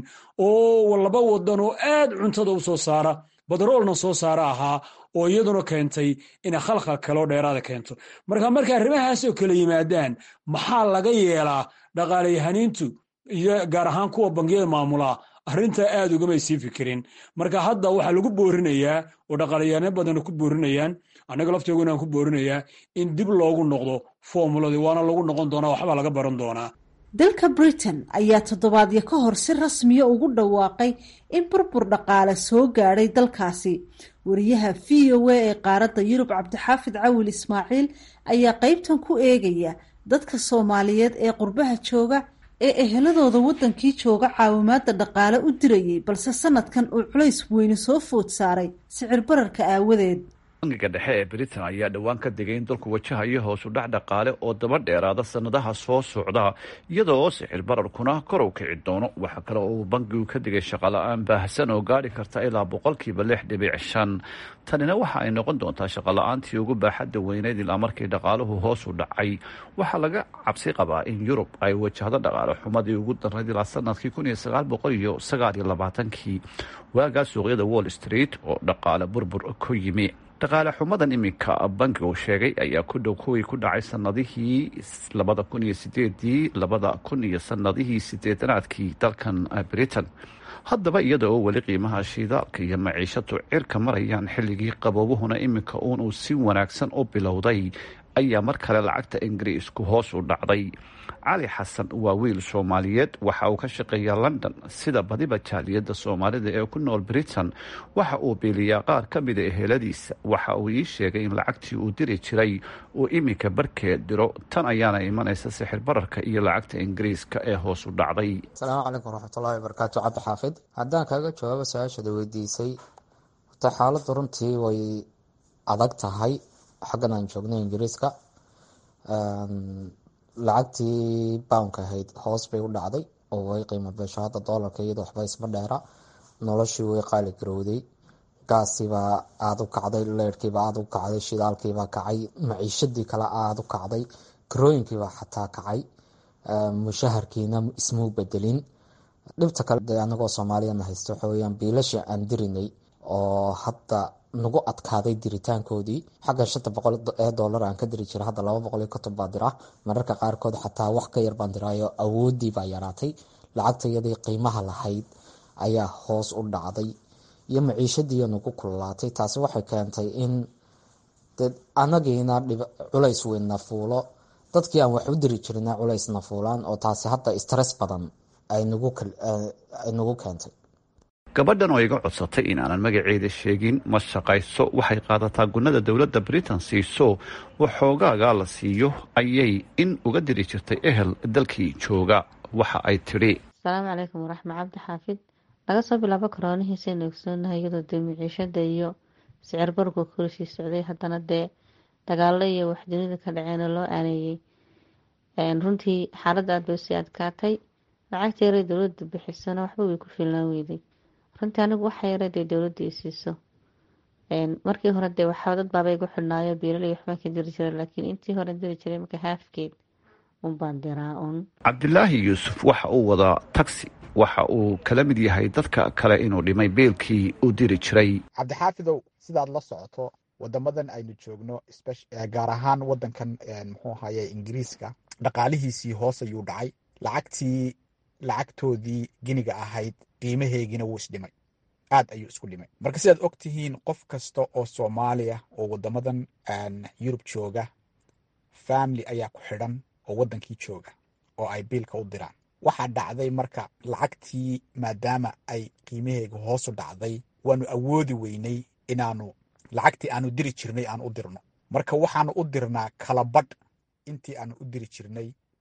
oo laba wadan oo aad cuntada u soo saara badroolna soo saara ahaa oo iyaduna keentay inay khalkhal kaloo dheeraada keento marka marka arrimahaasoo kala yimaadaan maxaa laga yeelaa dhaqaalayahaniintu iyo gaar ahaan kuwa bangiyada maamulaa arrintaa aad ugamay sii fikirin marka hadda waxaa lagu boorinayaa oo dhaqaalayahano badan ku boorinayaan annaga lafteeguna aan ku boorinayaa in dib loogu noqdo formuladii waana lagu noqon doonaa waxbaa laga baran doonaa dalka britain ayaa toddobaadyo ka hor si rasmiya ugu dhawaaqay in burbur dhaqaale soo gaadhay dalkaasi wariyaha v o a ee qaaradda yurub cabdixaafid cawil ismaaciil ayaa qeybtan ku eegaya dadka soomaaliyeed ee qurbaha jooga ee eheladooda waddankii jooga caawimaada dhaqaale u dirayay balse sanadkan uu culays weyne soo food saaray sicir bararka aawadeed bangiga dhexe ee britain ayaa dhowaan ka digay in dalku wajahayo hoosu dhac dhaqaale oo daba dheeraada sanadaha soo socda iyadoo sixir bararkuna kor u kici doono waxaa kale oo uu bangigu ka digay shaqola-aan baahsan oo gaari karta ilaa boqolkiiba lix dhibic shan tanina waxa ay noqon doontaa shaqola-aantii ugu baaxadda weyneyd ilaa markii dhaqaaluhu hoos u dhacay waxaa laga cabsi qabaa in yurub ay wajahdo dhaqaale xumadii ugu darnayd ilaa sanadkii kun iyo sagaal boqol iyo sagaal iyo labaatankii waagaa suuqyada wall street oo dhaqaale burbur ku yimi dhaqaale xumadan iminka bankigu sheegay ayaa ku dhow kuwii ku dhacay sanadihii labada kun iyo sideedii labada kun iyo sanadihii sideedanaadkii dalkan britain haddaba iyada oo weli qiimaha shidaalka iyo maciishadu cirka marayaan xilligii qaboobuhuna iminka uun uu si wanaagsan u bilowday ayaa mar kale lacagta ingiriisku hoos u dhacday cali xasan waa wiil soomaaliyeed waxa uu ka shaqeeyaa london sida badiba jaaliyadda soomaalida ee ku nool britain waxa uu biiliyaa qaar ka mida eheladiisa waxa uu ii sheegay in lacagtii uu diri jiray uu iminka barkeed diro tan ayaana imanaysa sixir bararka iyo lacagta ingiriiska ee hoos u dhacday asalaamu calaykum waraxmatullahi wabarakaatu cabdi xaafid haddaan kaaga jawaabo su-aashada weydiisay horta xaaladdu runtii way adag tahay xaggan aan joogno ingiriiska lacagtii bownka ahayd hoos bay u dhacday oo way qiimo beesho hadda doolarka iyadoo waxba isma dheera noloshii way qaali garowday gaasiibaa aada u kacday leyrhkiibaa aada u kacday shidaalkiibaa kacay maciishadii kale aada u kacday karooyinkiibaa xataa kacay mushaharkiina ismuu bedelin dhibta kale de anagoo soomaaliyana haysta waxa weyaan biilasha aan dirinay oo hadda nagu adkaaday diritaankoodii xagga shanta boqol ee doolar aan ka diri jira hadda laba boqol iyo konton baa dira mararka qaarkood xataa wax ka yar baan diraayo awoodii baa yaraatay lacagta iyadii qiimaha lahayd ayaa hoos u dhacday iyo maciishadiiyo nagu kululaatay taasi waxay keentay in anagiina culays weynna fuulo dadkii aan wax u diri jirina culaysna fuulaan oo taasi hadda stress badan ay nagu keentay gabadhan oo iga codsatay in aanan magaceeda sheegin ma shaqayso waxay qaadataa gunnada dowladda britain siiso waxoogaagaa la siiyo ayay in uga diri jirtay ehel dalkii jooga waxa ay tidhi asalaamu calaykum waraxma cabdi xaafid laga soo bilaabo koroonihiisaynu ogsoonahay iyadoo dee miciishada iyo sicir bargu korishii socday haddana dee dagaalo iyo wax dunida ka dhaceena loo aaneeyey runtii xaaladda aad bay usii adkaatay lacagta yaray dowladda bixisona waxba way ku filnaan weyday runtii anigu waxa yara dee dowladda i siiso markii hore dee waxaa dad baaba igu xidhnaayo biilal iyo waxbaan ka diri jiray laakiin intii hore diri jiray marka haafkeed unbaan diraa un cabdilaahi yuusuf waxa uu wadaa taxi waxa uu kala mid yahay dadka kale inuu dhimay beelkii uu diri jiray cabdixaafidow sidaad la socoto wadamadan aynu joogno gaar ahaan wadankan muxuu ahaye ingiriiska dhaqaalihiisii hoos ayuu dhacay lacagtii lacagtoodii giniga ahayd qiimaheegina wuu isdhimay aad ayuu isku dhimay marka sidaad og tihiin qof kasta oo soomaaliya oo wadamadan yurub jooga family ayaa ku xidhan oo wadankii jooga oo ay biilka u diraan waxaa dhacday marka lacagtii maadaama ay qiimaheega hoosu dhacday waanu awoodi weynay inaanu lacagtii aanu diri jirnay aan u dirno marka waxaanu u dirnaa kalabadh intii aanu u diri jirnay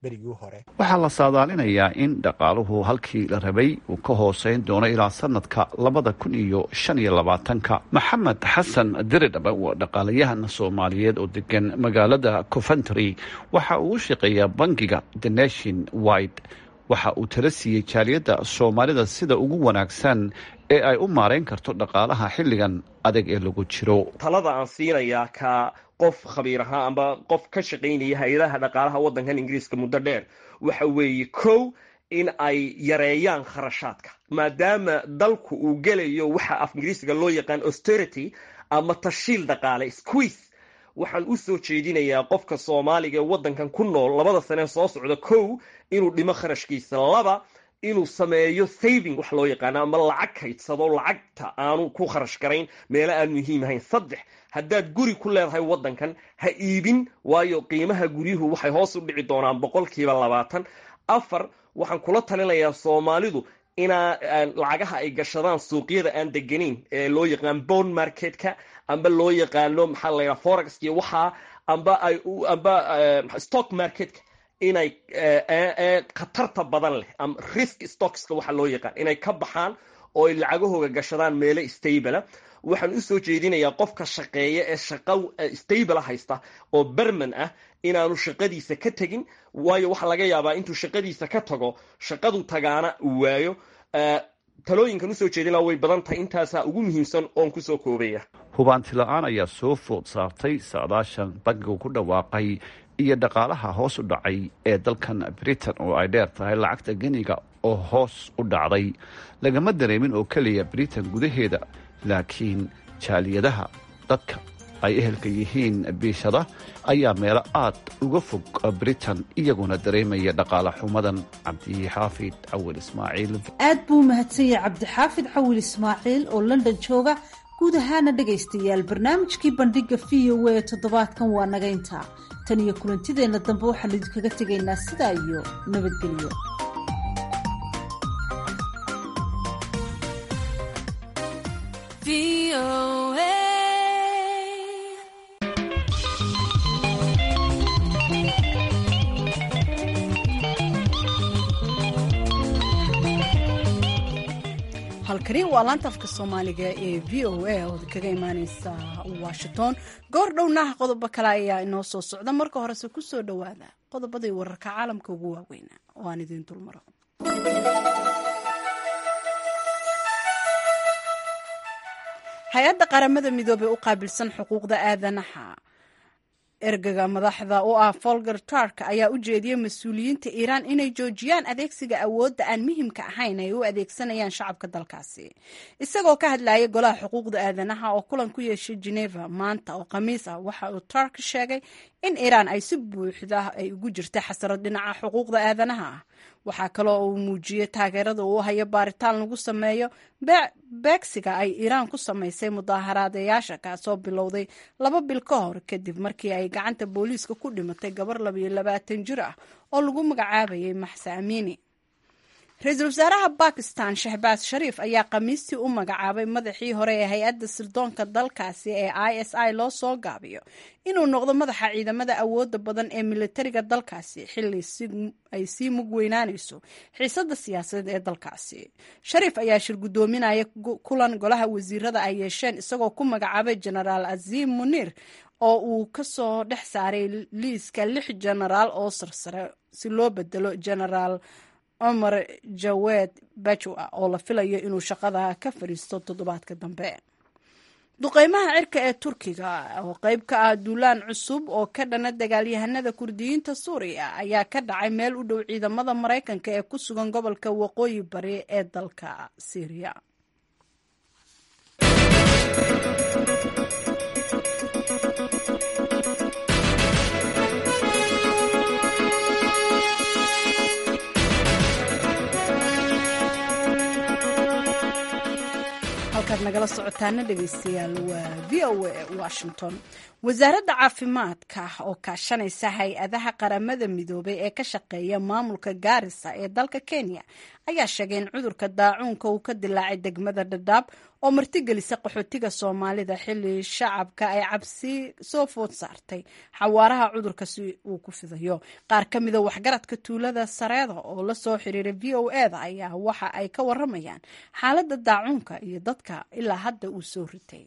berigii hore waxaa la saadaalinayaa in dhaqaaluhu halkii la rabay uu ka hooseyn doono ilaa sanadka labada kun iyo shan iyo labaatanka maxamed xasan diridhaba waa dhaqaalayahan soomaaliyeed oo degan magaalada coventry waxa uu u shaqeeyaa bangiga the nation wide waxa uu tala siiyey jaaliyadda soomaalida sida ugu wanaagsan ee ay u maarayn karto dhaqaalaha xilligan adag ee lagu jiro talada aan siinayaa ka qof khabiir ahaa amba qof ka shaqaynaya hay-adaha dhaqaalaha waddankan ingiriiska muddo dheer waxa weeye kow in ay yareeyaan kharashaadka maadaama dalku uu gelayo waxa af ingiriisiga loo yaqaan austerity ama tashiil dhaqaale squeeze waxaan u soo jeedinayaa qofka soomaaliga ee waddankan ku nool labada sanee soo socda kow inuu dhimo kharashkiisa laba inuu sameeyo saving wax loo yaqaano ama lacag kaydsado lacagta aanu ku kharash garayn meelo aan muhiim ahayn saddex haddaad guri ku leedahay waddankan ha iibin waayo qiimaha guryuhu waxay hoos u dhici doonaan boqolkiiba labaatan afar waxaan kula talinayaa soomaalidu inaa lacagaha ay gashadaan suuqyada aan degenayn ee loo yaqaan bond marketka amba loo yaqaano maxaa la yidhaha forex iyo waxaa amba ay amba stock marketka inay khatarta badan leh ama risk stockska waxa loo yaqaan inay ka baxaan oo ay lacagahooga gashadaan meelo stabla waxaan usoo jeedinayaa qofka shaqeeya ee shaqa stable haysta oo berman ah inaanu shaqadiisa ka tegin waayo waxaa laga yaabaa intuu shaqadiisa ka tago shaqadu tagaana uu waayo talooyinkan usoo jeedina way badan tahay intaasaa ugu muhiimsan oon kusoo koobaya hubaanti la-aan ayaa soo food saartay saadaashan bankigu ku dhawaaqay iyo dhaqaalaha hoos u dhacay ee dalkan britain oo ay dheer tahay lacagta geniga oo hoos u dhacday lagama dareemin oo keliya britain gudaheeda laakiin jaaliyadaha dadka ay ehelka yihiin biishada ayaa meelo aad uga fog britain iyaguna dareemaya dhaqaale xumadan cabdixaafid cawil ismaaciil aad buu u mahadsan yahay cabdixaafid cawil ismaaciil oo london jooga guud ahaana dhegaystayaal barnaamijkii bandhiga v o a toddobaadkan waa naga intaa tan iyo kulantideenna dambe waxaan idinkaga tegaynaa sidaa iyo nabadgelyo halkani waa laanta afka soomaaliga ee v o a oo kaga imaaneysa washington goor dhownaha qodobo kale ayaa inoo soo socda marka horese ku soo dhowaada qodobadii wararka caalamka ugu waaweynaa oo aan idiin dulmaro hay-adda qaramada midoobey u qaabilsan xuquuqda aadanaha ergaga madaxda u ah folger tark ayaa u jeediyey mas-uuliyiinta iiraan inay joojiyaan adeegsiga awoodda aan muhimka ahayn ay u adeegsanayaan shacabka dalkaasi isagoo ka hadlayay golaha xuquuqda aadanaha oo kulan ku yeeshay geneva maanta oo khamiis ah waxa uu tark sheegay in iiraan ay si buuxda ay ugu jirta xasarad dhinaca xuquuqda aadanaha ah waxaa kaloo uu muujiyey taageerada uu hayo baaritaan lagu sameeyo beegsiga ay iiraan ku samaysay mudaaharaadayaasha kaasoo bilowday laba bil ka hor kadib markii ay gacanta booliiska ku dhimatay gabar labayo labaatan jir ah oo lagu magacaabayay maxse amiini ra-iisul wasaaraha bakistan shahbaas shariif ayaa khamiistii u magacaabay madaxii hore ee hay-adda sirdoonka dalkaasi ee i s i loo soo gaabiyo inuu noqdo madaxa ciidamada awooda badan ee militariga dalkaasi xili ay sii mug weynaanayso xiisada siyaasadeed ee dalkaasi shariif ayaa shir guddoominaya kulan golaha wasiirada ay yeesheen isagoo ku magacaabay genaraal aziim muniir oo uu kasoo dhex saaray liiska lix genaraal oo sarsare si loo bedelo genaraal cumar jaweed bajwa oo la filayo inuu shaqada ka fadhiisto toddobaadka dambe duqeymaha cirka ee turkiga oo qeyb ka ah duulaan cusub oo ka dhana dagaalyahanada kurdiyiinta suuriya ayaa ka dhacay meel u dhow ciidamada maraykanka ee ku sugan gobolka waqooyi bari ee dalka syriya halkaad nagala socotaana dhegeystayaal waa v o a washington wasaaradda caafimaadka oo kaashanaysa hay-adaha qaramada midoobay ee ka shaqeeya maamulka gaarisa ee dalka kenya ayaa sheegay in cudurka daacuunka uu ka dilaacay degmada dhadhaab oo martigelisa qaxootiga soomaalida xilli shacabka ay cabsi soo food saartay xawaaraha cudurka si uu ku fidayo qaar ka mida waxgaradka tuulada sareeda oo la soo xiriiray v o eda ayaa waxa ay ka waramayaan xaaladda daacuunka iyo dadka ilaa hadda uu soo ritay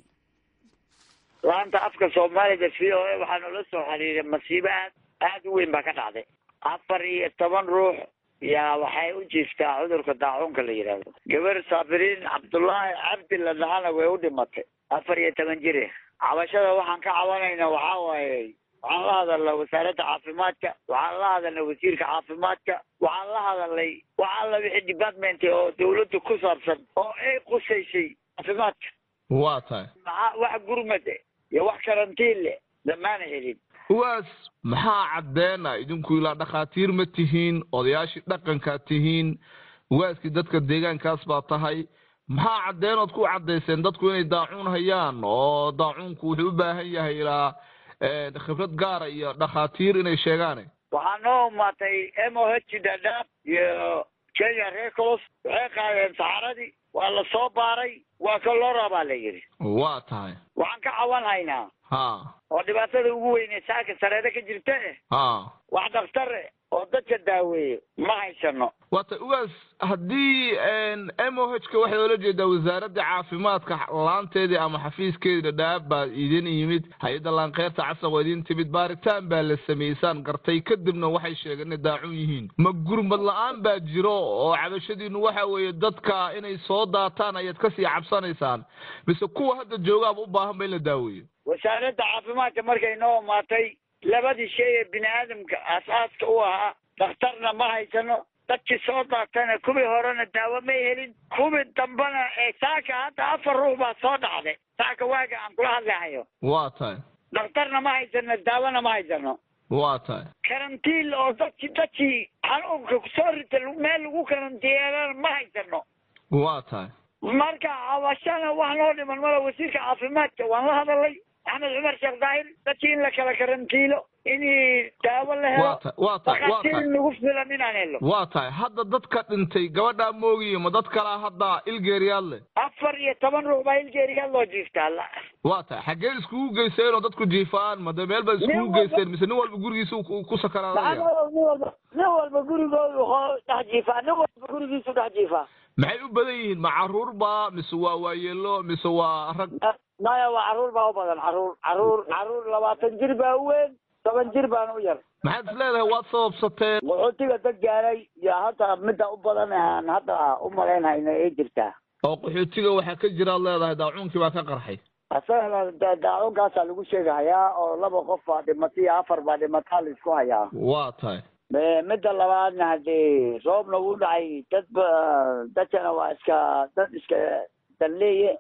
laanta afka soomaalida v o a waxaa noola soo xiriiray masiibo aad aada u weyn baa ka dhacday afar iyo toban ruux yaa waxay u jiiftaa cudurka daacuunka la yidhaahdo gabar saabiriin cabdullaahi cabdi la dhahana way u dhimatay afar iyo toban jire cabashada waxaan ka cabanayna waxaa waaye waxaan la hadalnay wasaaradda caafimaadka waxaan la hadalnay wasiirka caafimaadka waxaan la hadalnay wax alla wixii department oo dawladda ku saabsan oo ay qusaysay caafimaadka waa tahay maxaa wax gurmad iyo wax karantiin leh lamaana helin uwaas maxaa caddeena idinku ilaa dhakhaatiir ma tihiin odayaashii dhaqankaa tihiin uwaaskii dadka deegaankaas baa tahay maxaa caddeenood ku caddayseen dadku inay daacuun hayaan oo daacuunku wuxuu u baahan yahay ilaa khibrad gaara iyo dhakhaatiir inay sheegaane waxaa noo umaatay m o h dadaab iyo kenya recolos waxay qaadeen saxaradii waa la soo baaray waa ka loo rabaa la yidhi waa tahay waxaan ka cawan haynaa ha oo dhibaatada ugu weyne saaka sareeda ka jirta eh ha wax dhaktare oo dadka daaweeyo ma haysano waata uwaas haddii m o h ka waxay oola jeedaa wasaaradda caafimaadka laanteedii ama xafiiskeedii dhadhaab baa idin yimid hay-adda laankeerta casan waa idin timid baaritaan baa la samaysaan gartay kadibna waxay sheegeen inay daacun yihiin ma gurmad la-aan baa jiro oo cabashadiinu waxa weeye dadka inay soo daataan ayaad kasii cabsanaysaan mise kuwa hadda joogaaba u baahan ba in la daaweeyo wasaaradda caafimaadka markay noo imaatay labadii shay ee bini aadamka aasaaska u ahaa dhakhtarna ma haysano dadkii soo daatana kuwii horena daawo may helin kuwii dambena ee saaka hadda afar ruux baa soo dhacday saaka waaga aan kula hadlahayo waa tahay dhakhtarna ma haysano daawona ma haysano waa tahay karantiin oo dadki dadkii xanuunka kusoo rita meel lagu karantiyeelana ma haysano waa tahay marka cabashana wax noo dhiman mala wasiirka caafimaadka waan la hadalay axmed cumar sheekh daahir dadkii in la kala karantiilo in daawo la helo waa tahay waa tahay waa tahay nagu filan inaan helo waa tahay hadda dadka dhintay gabadhaa moogiye ma dad kalaa hadda ilgeeriyaad leh afar iyo toban ruux baa ilgeeriyaad loo jiiftaa la waa tahay xaggee iskugu geyseen oo dadku jiifaan ma de meel baad iskugu geyseen mise nin walba gurigiisa ku sakaraadaya nin walba nin walba gurigoodu dhex jiifaa nin walba gurigiisu dhex jiifaa maxay u badan yihiin ma caruur ba mise waa waayeelo mise waa rag maya waa caruur baa u badan caruur caruur caruur labaatan jir baa u weyn toban jir baana u yar maxaad is leedahay waad sababsateen qaxootiga dad gaaray iyo hadda midda u badan aan hadda u malaynhayno ay jirtaa oo qaxootiga waxaa ka jiraad leedahay daacuunkii baa ka qarxay asagana daacuunkaasaa lagu sheegahayaa oo laba qof baa dhimatay iyo afar baa dhimataa la isku hayaa waa tahay midda labaadna haddii roobna wuu dhacay dad ba dadkana waa iska dad iska danleeye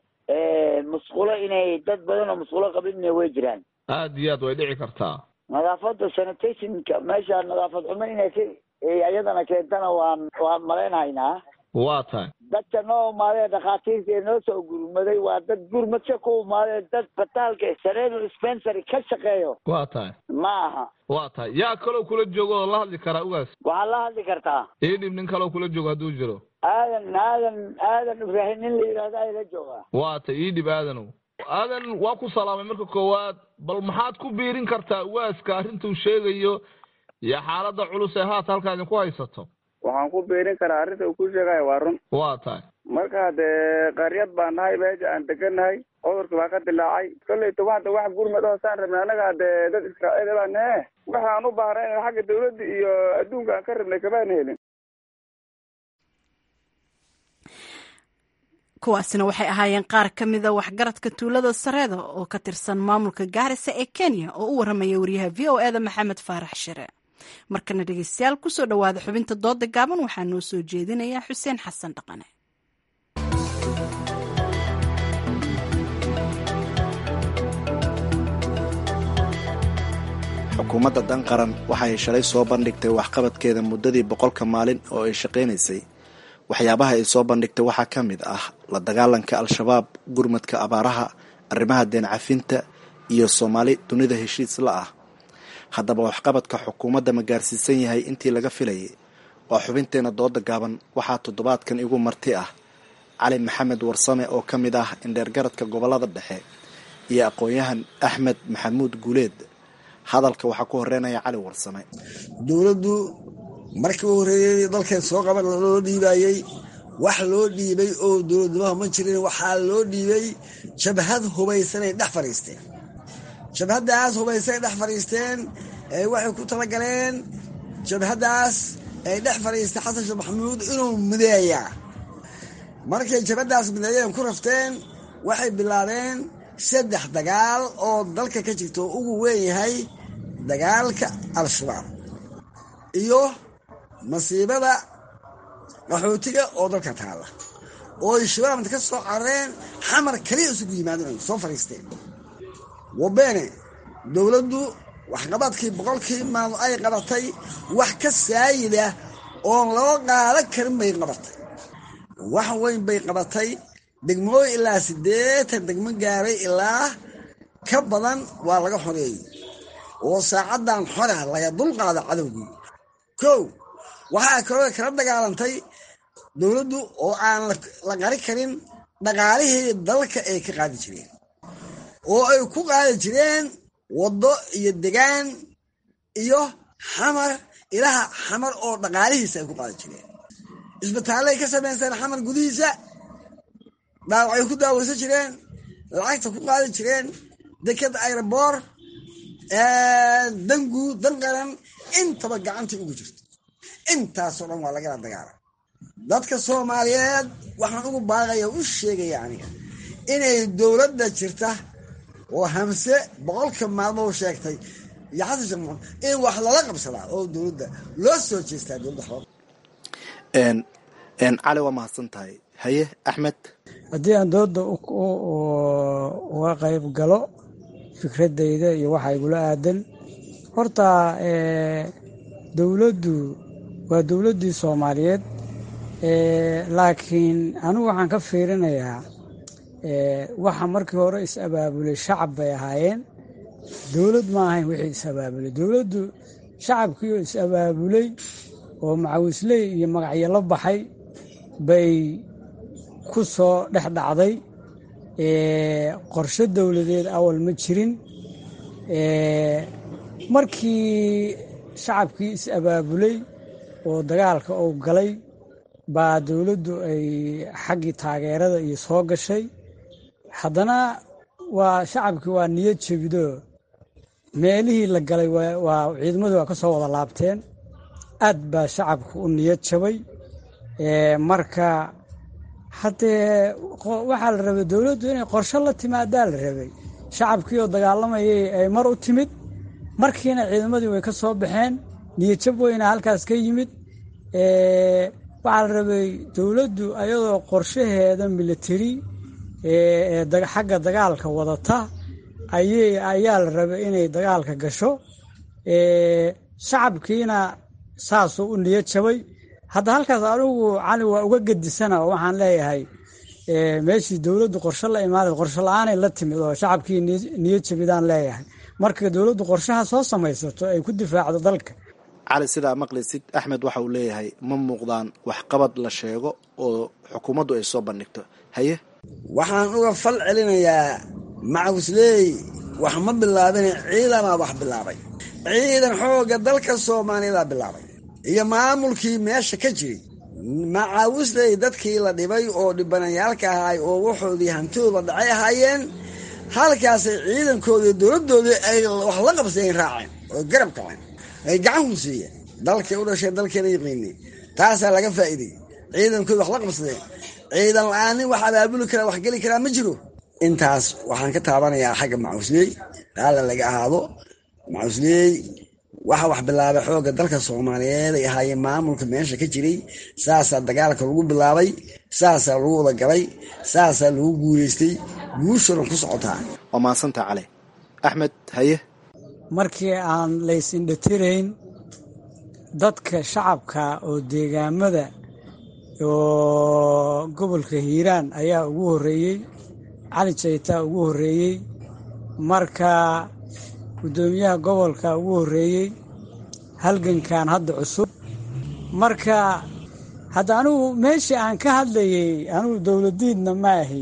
musqulo inay dad badan oo musqulo qabinna way jiraan aad iyo aad way dhici kartaa nadaafadda sanitationka meesha nadaafad xumo inay ka iyadana keentana waan waan malaynhaynaa waa tahay dadka noo imaadee dhakhaatiirta ee noo soo gurmaday waa dad gurmadka ku imaadee dad bataalka sareedo dispensary ka shaqeeyo waa tahay ma aha waa tahay yaa kaloo kula joogo oo la hadli karaa ugaas waxaad la hadli kartaa ii dhib nin kaloo kula joogo hadduu jiro aadan aadan aadan ibraahim nin la yidhahdo ayla joogaa waa tay ii dhib aadanow aadan waa ku salaamay marka koowaad bal maxaad ku biirin kartaa ugaaska arrintuu sheegayo iyo xaaladda culus ee haata halkaa idinku haysato waxaan ku biirin karaa arrinta uu ku sheegayo waa run waa tahay marka dee qaryad baan nahay meesha aan degannahay cudurka baa ka dilaacay kolleyta waxda wax gurmad oo saan rabnay annaga dee dad israa'iil baan nahe waxaan u baahnay xagga dawladda iyo adduunka aan ka rabnay kamaan helin kuwaasina waxay ahaayeen qaar ka mida waxgaradka tuulada sareeda oo ka tirsan maamulka gaarisa ee kenya oo u waramaya wariyaha v o eda maxamed faarax shire markana dhegeystayaal kusoo dhowaada xubinta dooda gaaban waxaa noo soo jeedinaya xuseen xasan dhaqane xukuumadda dan qaran waxay shalay soo bandhigtay waxqabadkeeda muddadii boqolka maalin oo ay shaqaynaysay waxyaabaha ay soo bandhigtay waxaa ka mid ah la dagaalanka al-shabaab gurmadka abaaraha arrimaha deen cafinta iyo soomaali dunida heshiis la ah haddaba waxqabadka xukuumadda ma gaarsiisan yahay intii laga filayay waa xubinteena dooda gaaban waxaa toddobaadkan igu marti ah cali maxamed warsame oo ka mid ah indheergaradka gobolada dhexe iyo aqoon-yahan axmed maxamuud guuleed hadalka waxaa ku horeynaya cali warsame dowladdu markii u horreeyey dalkeen soo qaban loo dhiibayey wax loo dhiibay oo dowladnimaha ma jirin waxaa loo dhiibay jabhad hubaysanay dhex fadhiisteen jabhaddaas hubaysanay dhex fadhiisteen waxay ku talagaleen jabhaddaas ay dhex fadhiistay xasan sheekh maxamuud inuu mideeyaa markay jabhaddaas mideeyeen ku rafteen waxay bilaabeen saddex dagaal oo dalka ka jirta oo ugu weyn yahay dagaalka al-shabaab iyo masiibada qaxootiga oo dalka taalla oo ay shabaabta ka soo carareen xamar kaliya isugu yimaadeen soo fadhiisteen wabeene dowladdu waxqabadkii boqolkii maalmo ay qabatay wax ka saayida oon loo qaadan karin bay qabatay wax weyn bay qabatay degmooyin ilaa siddeetan degmo gaaray ilaa ka badan waa laga xoreeyey oo saacaddan xora laga dulqaada cadowgii kow waxaa kaloo kala dagaalantay dowladdu oo aan la qari karin dhaqaalihii dalka ay ka qaadi jireen oo ay ku qaadi jireen waddo iyo degaan iyo xamar ilaha xamar oo dhaqaalihiisa ay ku qaadi jireen isbitaallay ka samaysteen xamar gudihiisa dhaawacay ku daaweysan jireen lacagta ku qaadi jireen dekeda aeroboor danguud dan qaran intaba gacantii ugu jirto intaasoo dhan waa lagala dagaala dadka soomaaliyeed waxaan ugu baaqaya u sheegaya aniga inay dowladda jirta oo hamse boqolka maalmoo sheegtay iyo xasan sheekh maxamed in wax lala qabsadaa oo dowladda loo soo jeestaa dowladda cali waa mahadsan tahay haye axmed haddii aan dooda uga qayb galo fikradayda iyo waxa igula aadan horta dowladdu waa dowladdii soomaaliyeed laakiin anigu waxaan ka fiirinayaa waxa markii hore is-abaabulay shacab bay ahaayeen dowlad ma ahayn wixii is-abaabulay dowladdu shacabkiioo is-abaabulay oo macawisley iyo magacyo la baxay bay ku soo dhex dhacday qorshe dowladeed awal ma jirin markii shacabkii is-abaabulay oo dagaalka uu galay baa dowladdu ay xaggii taageerada iyo soo gashay haddana waa shacabkii waa niyad jebido meelihii la galay waa ciidamadii waa ka soo wada laabteen aad baa shacabku u niyad jabay marka haddee waxaa la rabay dowladdu inay qorshe la timaadaa la rabay shacabkii oo dagaalamayay ay mar u timid markiina ciidamadii way ka soo baxeen niyadjab weyna halkaas ka yimid waxaa la rabay dowladdu ayadoo qorshaheeda militari xagga dagaalka wadata ayaa la rabay inay dagaalka gasho shacabkiina saasuu u niyad jabay hadda halkaas anigu cali waa uga gedisana oo waxaan leeyahay meeshii dowladdu qorshe la imaada qorshe la-aanay la timid oo shacabkii niyad jabidaan leeyahay marka dowladdu qorshaha soo samaysato ay ku difaacdo dalka cali sidaa maqlaysid axmed waxa uu leeyahay ma muuqdaan waxqabad la sheego oo xukuumaddu ay soo bandhigto haye waxaan uga fal celinayaa macawisley wax ma bilaabin ciidanaa wax bilaabay ciidan xoogga dalka soomaaliyadaa bilaabay iyo maamulkii meesha ka jiray macawisley dadkii la dhibay oo dhibanayaalka ahaay oo waxoodii hantidooda dhacay ahaayeen halkaasay ciidankoodii dowladdoodii ay wax la qabsadeen raaceen oo garab kaceen ay gacan ku siiyeen dalkay u dhasheen dalkeena yaqiinay taasaa laga faa'iidey ciidankoodi wax la qabsadeen ciidan la-aanin wax abaabuli karaa wax geli karaa ma jiro intaas waxaan ka taabanayaa xagga macawisley raalla laga ahaado macawisley waxa wax bilaabay xoogga dalka soomaaliyeed ay ahaayeen maamulka meesha ka jiray saasaa dagaalka lagu bilaabay saasaa lagu wada galay saasaa lagu guuleystay guushona ku socotaa waa mahadsanta cali axmed haye markii aan laysindhatirayn dadka shacabka oo deegaamada oo gobolka hiiraan ayaa ugu horreeyey cali jaytaa ugu horreeyey marka guddoomiyaha gobolka ugu horreeyey halgankan hadda cusub marka hadda anigu meeshii aan ka hadlayey anigu dowladiidna ma ahi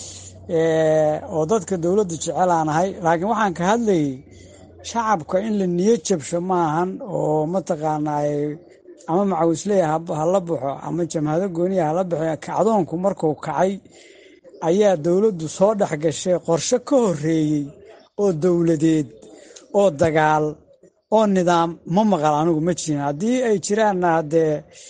oo dadka dowladda jecel aan ahay laakiin waxaan ka hadlayey shacabka in la niyo jabsho maahan oo mataqaanaa ama macawisley hala baxo ama jamhado gooniya hala baxo kacdoonku markuu kacay ayaa dowladdu soo dhex gashay qorshe ka horeeyey oo dowladeed oo dagaal oo nidaam ma maqal anigu ma jirin haddii ay jiraanna haddee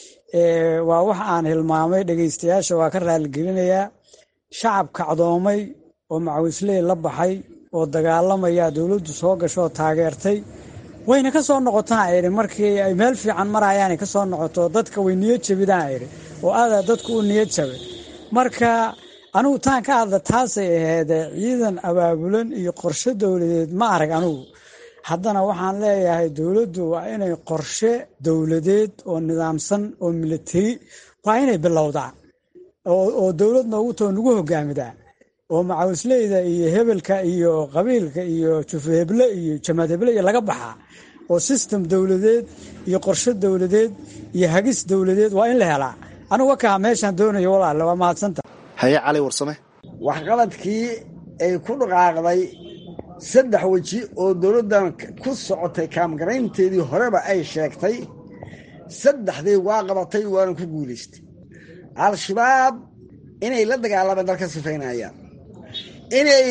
waa wax aan hilmaamay dhegaystayaasha waa ka raaligelinayaa shacab kacdoomay oo macawisley la baxay oo dagaalamaya dowladdu soo gashooo taageertay wayna ka soo noqotaan idhi markii ay meel fiican marayaanay ka soo noqoto dadka way niyad jabidaan idhi oo aadaa dadku u niyad jabay marka anigu taan ka hadla taasay aheedee ciidan abaabulan iyo qorshe dowladeed ma arag anigu haddana waxaan leeyahay dowladdu waa inay qorshe dowladeed oo nidaamsan oo militari waa inay bilowdaa oo dowlad noogu too nagu hogaamidaa oo macawisleyda iyo hebelka iyo qabiilka iyo jufaheble iyo jamaad heble iyo laga baxaa oo sistem dowladeed iyo qorshe dowladeed iyo hagis dowladeed waa in la helaa anigu wakaa meeshaan doonayo walaale waa mahadsanta haye cali warsame waxqabadkii ay ku dhaqaaqday saddex weji oo dowladdan ku socotay kaamgaraynteedii horeba ay sheegtay saddexdii waa qabatay waana ku guulaystay al-shabaab inay la dagaalamaan dalka sifaynayaan inay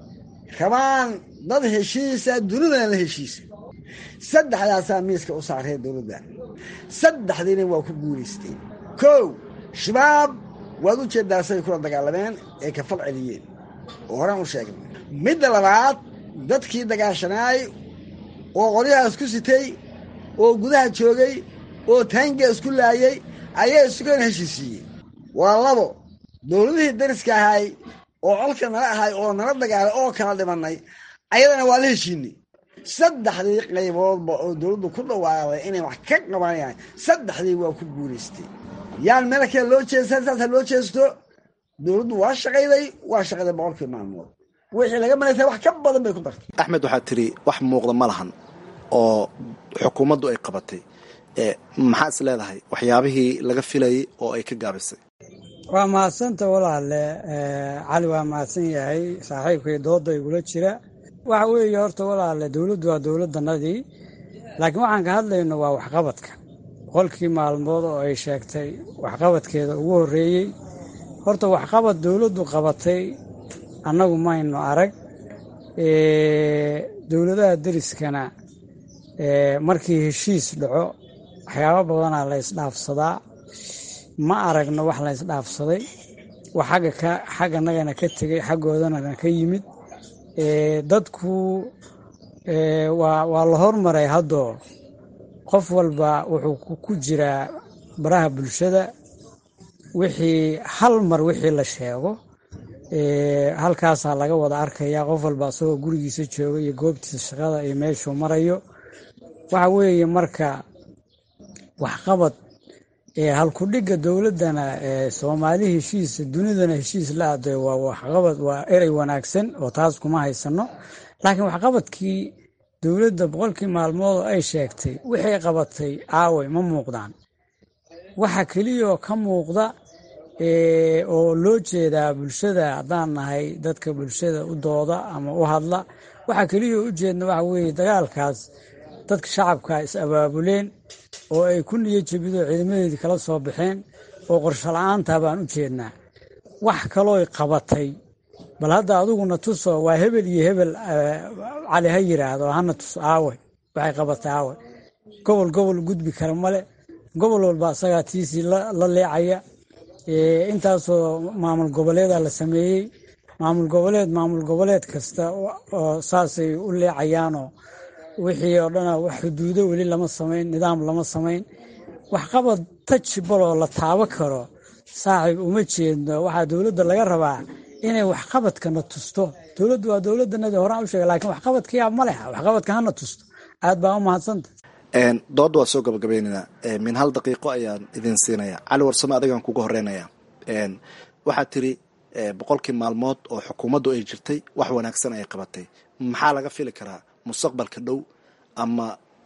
rabaan dad heshiisa dunidana la heshiisa saddexdaasaa miiska u saaree dowladda saddexdiina waa ku guulaysteen kow shabaab waad u jeedaa say kula dagaalameen ee ka fal celiyeen oo horaan u sheegnay midda labaad dadkii dagaashanaay oo qoryahaas ku sitay oo gudaha joogay oo taangiga isku laayay ayaa isugan heshiisiiyey waa labo dowladihii dariska ahay oo colka nala ahay oo nala dagaalay oo kala dhimannay ayadana waa la heshiinay saddexdii qayboodba oo dowladdu ku dhawaaqday inay wax ka qabanayaan saddexdii waa ku guulaystay yaan meel kale loo jeestaa saasa loo jeesto dowladdu waa shaqayday waa shaqayday boqolkii maalmood wixii laga malaysa wax ka badan bay ku dartay axmed waxaad tidhi wax muuqda ma lahan oo xukuumaddu ay qabatay maxaa is leedahay waxyaabihii laga filayay oo ay ka gaabisay waa mahadsanta walaale cali waa mahadsan yahay saaxiibkay dooda igula jira waxa weeye horta walaale dowladdu waa dowladdanadii laakiin waxaan ka hadlayno waa waxqabadka boqolkii maalmood oo ay sheegtay waxqabadkeeda ugu horreeyey horta waxqabad dowladdu qabatay annagu maynu arag dowladaha deriskana markii heshiis dhaco waxyaabo badanaa la ysdhaafsadaa ma aragno wax la ysdhaafsaday wax xagga ka xagganagana ka tegey xaggoodana ka yimid dadku waa waa la hormaray haddoo qof walba wuxuu ku jiraa baraha bulshada wixii hal mar wixii la sheego halkaasaa laga wada arkaya qof walba asagoo gurigiisa jooga iyo goobtiisa shaqada iyo meeshuu marayo waxa weeye marka waxqabad halkudhigga dowladdana soomaali heshiisa dunidana heshiis la aday waa waxqabad waa erey wanaagsan oo taas kuma haysano laakiin waxqabadkii dowladda boqolkii maalmood oo ay sheegtay wixay qabatay aaway ma muuqdaan waxa keliyaoo ka muuqda oo loo jeedaa bulshada haddaan nahay dadka bulshada u dooda ama u hadla waxa keliyaoo u jeedna waxa weeye dagaalkaas dadka shacabka is abaabuleen oo ay ku niyo jebidoo ciidamadeedii kala soo baxeen oo qorsho la-aanta baan u jeednaa wax kalooy qabatay bal hadda adiguna tuso waa hebel iyo hebel cali ha yiraahdo hana tus aawe waxay qabatay aawe gobol gobol gudbi kara male gobol walba asagaa tiisii la leecaya intaasoo maamul goboleeda la sameeyey maamul goboleed maamul goboleed kasta oo saasay u leecayaanoo wixii oo dhana wax xuduudo weli lama samayn nidaam lama samayn waxqabad tajbaloo la taabo karo saaxiib uma jeedno waxaa dowladda laga rabaa inay waxqabadkana tusto dowladdu waa dowladdanadi horaan u sheega lakiin waxqabadkiyaa ma leha waxqabadka hana tusto aad baa u mahadsanta doodda waa soo gabagabaynaynaa min hal daqiiqo ayaan idin siinaya cali warsame adigaan kuga horeynaya waxaad tiri boqolkii maalmood oo xukuumaddu ay jirtay wax wanaagsan ay qabatay maxaa laga fili karaa mustaqbalka dhow ama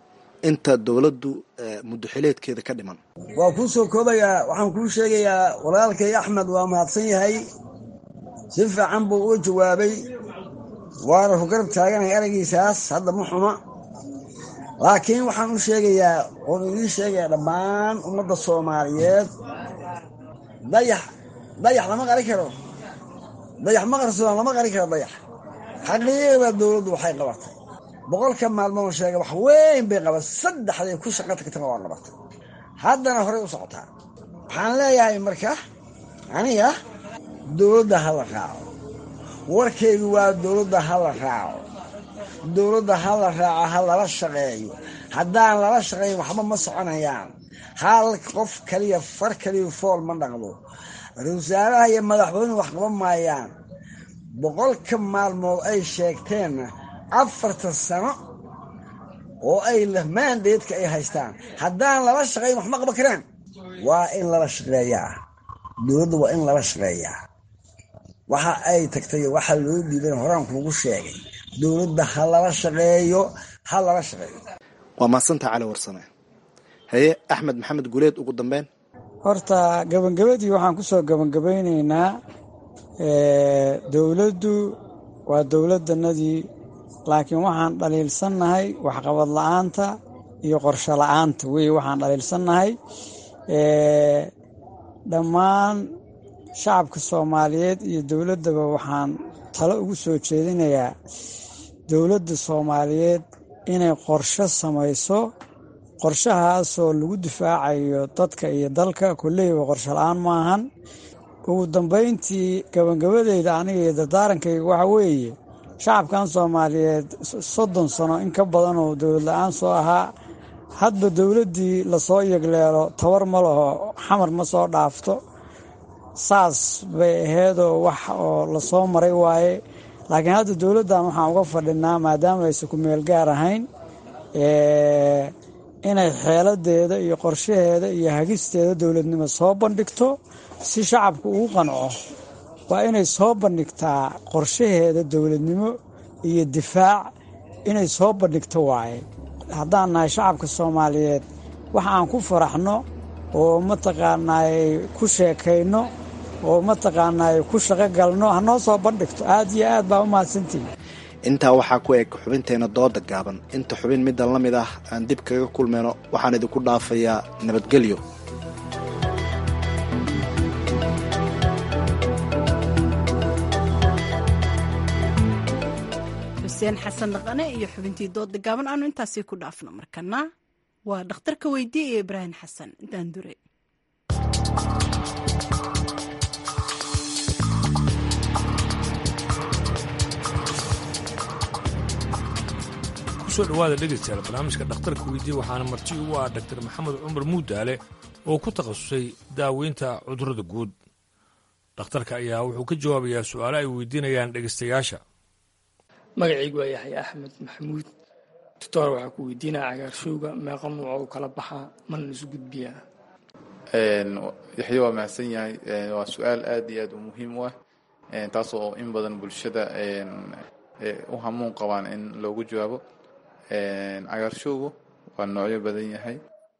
inta dowladdu muddoxileedkeeda ka dhiman waa kuu soo koobayaa waxaan kuu sheegayaa walaalkay axmed waa mahadsan yahay si fiican buu uga jawaabay waana ku garab taaganahay eraygiisaas hadda ma xuma laakiin waxaan u sheegayaa oon idiin sheegayaa dhammaan ummadda soomaaliyeed dayax dayax lama qari karo dayax ma qarsoon lama qari karo dayax xaqiiqda dowladdu waxay qabatay boqolka maalmood sheega wax weyn bay qabatay saddexday ku shaqa tagtaba waa qabatay haddana horey u socotaa waxaan leeyahay marka aniga dowladda ha la raaco warkaygu waa dowladda ha la raaco dowladda ha la raaco ha lala shaqeeyo haddaan lala shaqeeyin waxba ma soconayaan hal qof kaliya far kaliya fool ma dhaqdo ra-isul wasaaraha iyo madaxweynuhu wax qaban maayaan boqolka maalmood ay sheegteenna afartan sano oo ay maandeedka ay haystaan haddaan lala shaqeyn wax ma qaban karaan waa in lala shaqeeyaa dowladda waa in lala shaqeeyaa waxa ay tagtay waxa loo dhiiban horaan kuugu sheegay dowladda ha lala shaqeeyo ha lala shaqeeyo waa mahadsanta cali warsame haye axmed maxamed guleed ugu dambeyn horta gabangabadii waxaan ku soo gabangabaynaynaa dowladdu waa dowladdanadii laakiin waxaan dhaliilsannahay waxqabad la'aanta iyo qorsho la'aanta wey waxaan dhaliilsannahay dhammaan shacabka soomaaliyeed iyo dowladdaba waxaan talo ugu soo jeedinayaa dowladda soomaaliyeed inay qorsho samayso qorshahaasoo lagu difaacayo dadka iyo dalka kolleyba qorsho la-aan maahan ugu dambayntii gabangabadeyda aniga iyo dardaarankayga waxa weeye shacabkan soomaaliyeed soddon sano in ka badan oo dowlad la-aan soo ahaa hadba dowladdii lasoo yegleelo tabar ma laho xamar ma soo dhaafto saas bay aheedoo wax oo lasoo maray waaye laakiin hadda dowladdan waxaan uga fadhinaa maadaama aysan ku meel gaar ahayn inay xeeladeeda iyo qorshaheeda iyo hagisteeda dowladnimo soo bandhigto si shacabku ugu qanco waa inay soo bandhigtaa qorshaheeda dowladnimo iyo difaac inay soo bandhigto waaye haddaan nahay shacabka soomaaliyeed wax aan ku faraxno oo mataqaanaay ku sheekayno oo mataqaanaay ku shaqo galno hanoo soo bandhigto aad iyo aad baa u mahadsantihi intaa waxaa ku eg xubinteenna dooda gaaban inta xubin middan la mid ah aan dib kaga kulmayno waxaan idinku dhaafayaa nabadgelyo xuseen xasan dhaqane iyo xubintii dooda gaaban aanu intaasi ku dhaafno markana waa dhakhtarka weydiye iyo ibraahim xasan daandure kusoo dhawaada dhegaystayaal barnaamijka dhakhtarka weydiye waxaana marti ugu ah dhaktar maxamed cumar muudaale oo ku takhasusay daaweynta cudurrada guud dhakhtarka ayaa wuxuu ka jawaabayaa su'aalo ay weydiinayaan dhegaystayaasha magacaygu waa yaxya axmed maxamuud doctor waxaa ku weydiinaya cagaarshowga meeqa nuuc u kala baxaa mana isu gudbiyaa yaxya waa mahadsan yahay waa su-aal aad iyo aad u muhiim u ah taasoo in badan bulshada u hamuun qabaan in loogu jawaabo cagaarshowgu waa noocyo badan yahay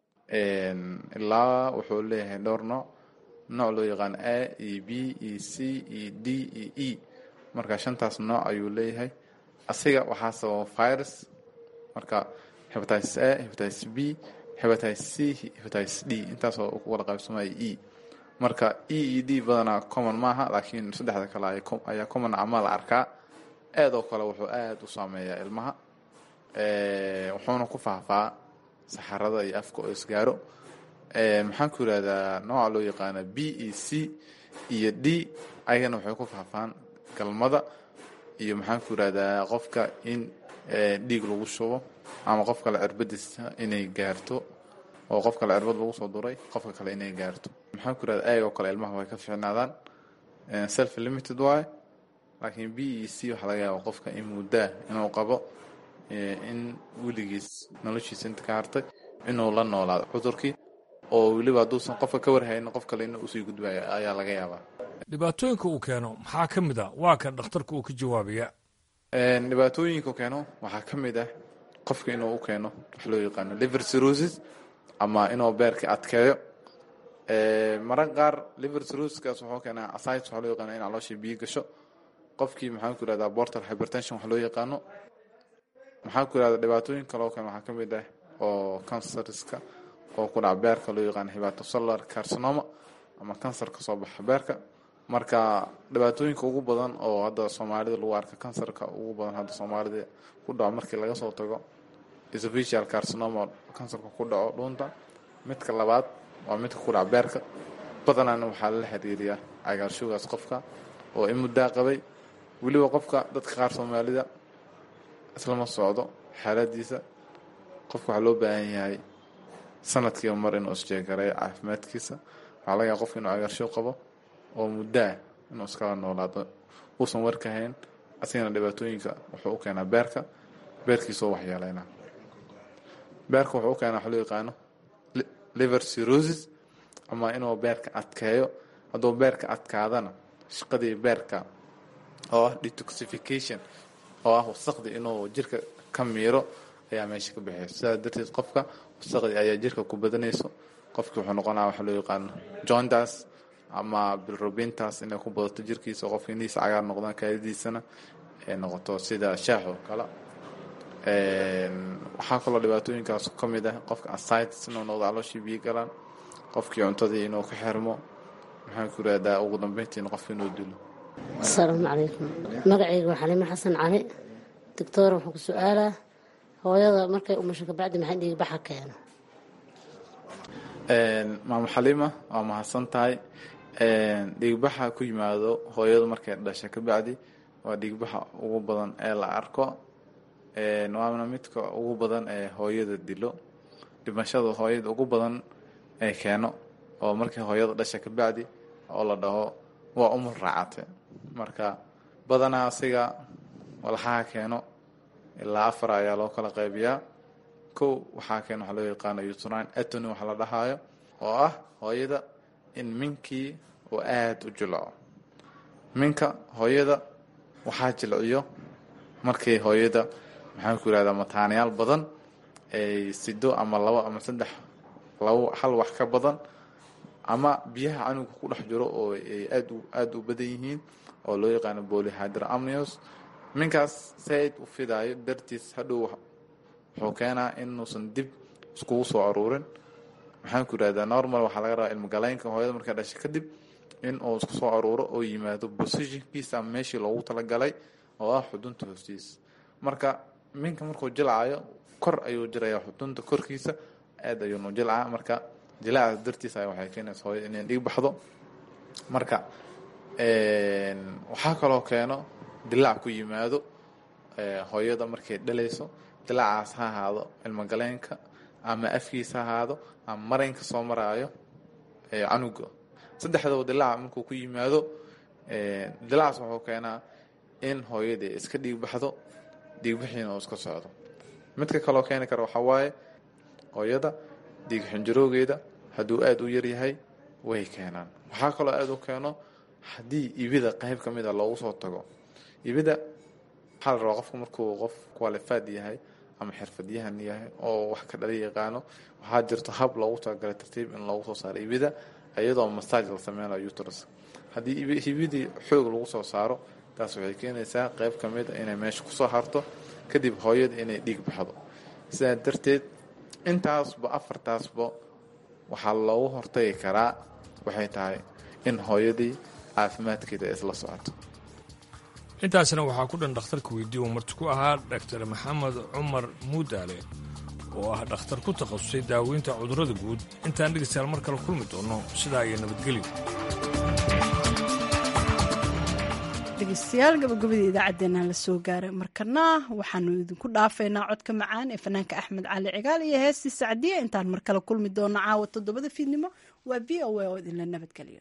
ilaa wuxuu leeyahay dhowr nooc nooc loo yaqaan a iyo b iyo c iyo d iyo e marka shantaas nooc ayuu leeyahay asiga waxaa sababa virus marka hepatitis a hepatitis b hepatitis c hepatitis d intaasoo ku wada qaybsamaya e marka e iyo d badanaa common maaha laakiin saddexda kale ayaa common ama la arkaa aad oo kale wuxuu aad u saameeyaa ilmaha wuxuuna ku faahfaa saxarada iyo afka oo isgaaro maxaan ku yidhahdaa nooca loo yaqaana b e c iyo d ayagana waxay ku faahfaan galmada iyo maxaan ku yidhahdaa qofka in dhiig lagu shubo ama qof kale cirbadiisa inay gaarto oo qof kale cirbad lagu soo duray qofka kale inay gaarto maxaan ku yidhahdaa ayagoo kale ilmaha way ka fiicnaadaan self limited waaye laakiin b e c waxaa laga yaaba qofka in muddaa inuu qabo in weligiis noloshiisa inta ka hartay inuu la noolaado cudurkii oo weliba hadduusan qofka ka warhaynin qof kale in usii gudbayo ayaa laga yaabaa dhibaatooyinka uu keeno maxaa ka mid a waa kan dhakhtarka uu ka jawaabaya dhibaatooyinka uu keeno waxaa ka mid ah qofka inuu u keeno wax loo yaqaano liver cirrhosis ama inuu beerka adkeeyo mararka qaar liver cirrhosiskaas wuxuu keenaa ascites waxaa loo yaqaano in caloosha biyo gasho qofkii maxaan ku yihahdaa portal hypertension wax loo yaqaano maxaan ku yihahdaa dhibaatooyin kaloo kale waxaa ka mid ah oo cancerska oo ku dhaca beerka loo yaqaano hepatocellular carcinoma ama kansar ka soo baxa beerka marka dhibaatooyinka ugu badan oo hadda soomaalida lagu arka kansarka ugu badan hadda soomaalida ku dhaco markii laga soo tago esophageal carcinoma kansarka ku dhaco dhuunta midka labaad waa midka ku dhaca beerka badanaana waxaa lala xiriiriyaa cagaarshogaas qofka oo in muddaa qabay weliba qofka dadka qaar soomaalida islama socdo xaaladiisa qofka waxaa loo baahan yahay sanadkiiba mar inuu isjeegareeyo caafimaadkiisa waxaa laga yaaba qofka inuu cagaarshow qabo oo muddaa inuu iskala noolaado uusan warka hayn asigana dhibaatooyinka wuxuu u keenaa beerka beerkiisoo waxyeeleyna beerka wuxuu u keenaa wax loo yaqaano liver cirrhosis ama inuu beerka adkeeyo hadduu beerka adkaadana shaqadii beerka oo ah detoxification oo ah wasaqdii inuu jirka ka miiro ayaa meesha ka baxeysa sidaas darteed qofka wasaqdii ayaa jirka ku badanayso qofkii wuxuu noqonaa waxa loo yaqaano jointas ama bilrubintas inay ku badato jirkiisa qofka indhihiisa cagaar noqdaan kaadidiisana ay noqoto sida shaax oo kale waxaa kaloo dhibaatooyinkaas ka mid ah qofka asitis inuu noqdo calooshii biyo galaan qofkii cuntadii inuu ka xirmo maxaan ku yihahdaa ugu dambeyntiina qofka inuu dilo asalaamu calaykum magacayga waa xaliimo xasan cali doctor wuxuu ku su-aalaa hooyada markay umasho kabacdi maxay dhiigbaxa keeno maamo xaliima waa mahadsan tahay dhiigbaxa ku yimaado hooyadu markay dhasha kabacdi waa dhiigbaxa ugu badan ee la arko waana midka ugu badan ee hooyada dilo dhimashada hooyada ugu badan ee keeno oo markii hooyada dhasha kabacdi oo la dhaho waa umul raacate marka badanaa asiga walxaha keeno ilaa afar ayaa loo kala qaybiyaa kow waxaa keeno waxaa loo yaqaano utrine atony waxa la dhahaayo oo ah hooyada in minkii uu aada u jilco minka hooyada waxaa jilciyo markii hooyada maxaan ku yihahdaa mataanayaal badan ay sido ama labo ama saddex labo hal wax ka badan ama biyaha canuga ku dhex jiro oo ay aad aada u badan yihiin oo loo yaqaano bolyhydra amnios minkaas saaid u fidaayo dartiis hadhow wuxuu keenaa inuusan dib iskugu soo aruurin maxaan ku yihahdaa normal waxaa laga rabaa ilmogaleynka hooyada markaa dhashay kadib in uu isku soo aruuro oo yimaado positionkiisa ama meeshii loogu talagalay oo ah xudunta hoostiisa marka minka markuu jilcayo kor ayuu jiraya xudunta korkiisa aad ayuunu jilcaa marka jilaacaas dartiisa waxay keenaysa hooyada inay dhiig baxdo marka waxaa kaloo keeno dilaac ku yimaado hooyada markay dhalayso dilaacaas ha ahaado ilmogaleenka ama afkiisa ha ahaado ama maraynka soo maraayo canuga saddexdaba dilaaca markuu ku yimaado dilaacaas wuxuu keenaa in hooyadii iska dhiig baxdo dhiigbixiina uu iska socdo midka kaloo keeni kara waxaa waaye hooyada dhiig xinjaroogeeda hadduu aada u yaryahay way keenaan waxaa kaloo aada u keeno haddii ibida qayb ka mid a loogu soo tago ibida waxaa la rabaa qofku markuu qof qualified yahay ama xirfadyahan yahay oo wax ka dhala yaqaano waxaa jirto hab loogu talagalay tartiib in loogu soo saaro ibida iyadoo massage la sameynayo uterus haddii ibidii xoog lagu soo saaro taas waxay keenaysaa qayb ka mid a inay meesha kusoo harto kadib hooyada inay dhiig baxdo sidaa darteed intaasba afartaasba waxaa loogu hortagi karaa waxay tahay in hooyadii caafimaadkeeda isla socoto intaasna waxaa ku dhan dhakhtarka weydii uu marti ku ahaa dhaktar maxamed cumar muudaale oo ah dhakhtar ku takhasusay daaweynta cudurrada guud intaan dhegaystayaal mar kale kulmi doonno sidaa iyo nabadgelyo dhegeystayaal gabagabadii idaacaddeenna la soo gaaray markana waxaanu idinku dhaafaynaa codka macaan ee fanaanka axmed cali cigaal iyo heestii sacdiya intaan mar kale kulmi doonno caawa toddobada fiidnimo waa v o a oo idinla nabadgeliyo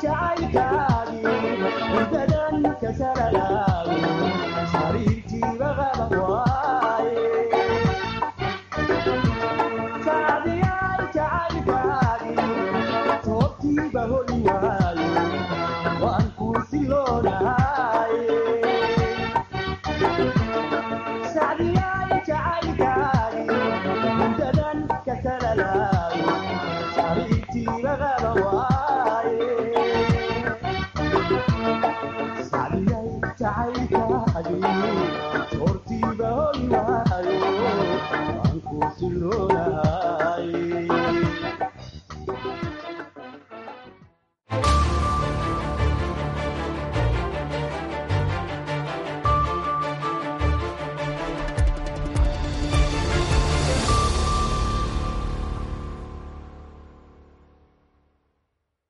Sariirtiiba Sortiba hoy waayo, aan ku siloonaa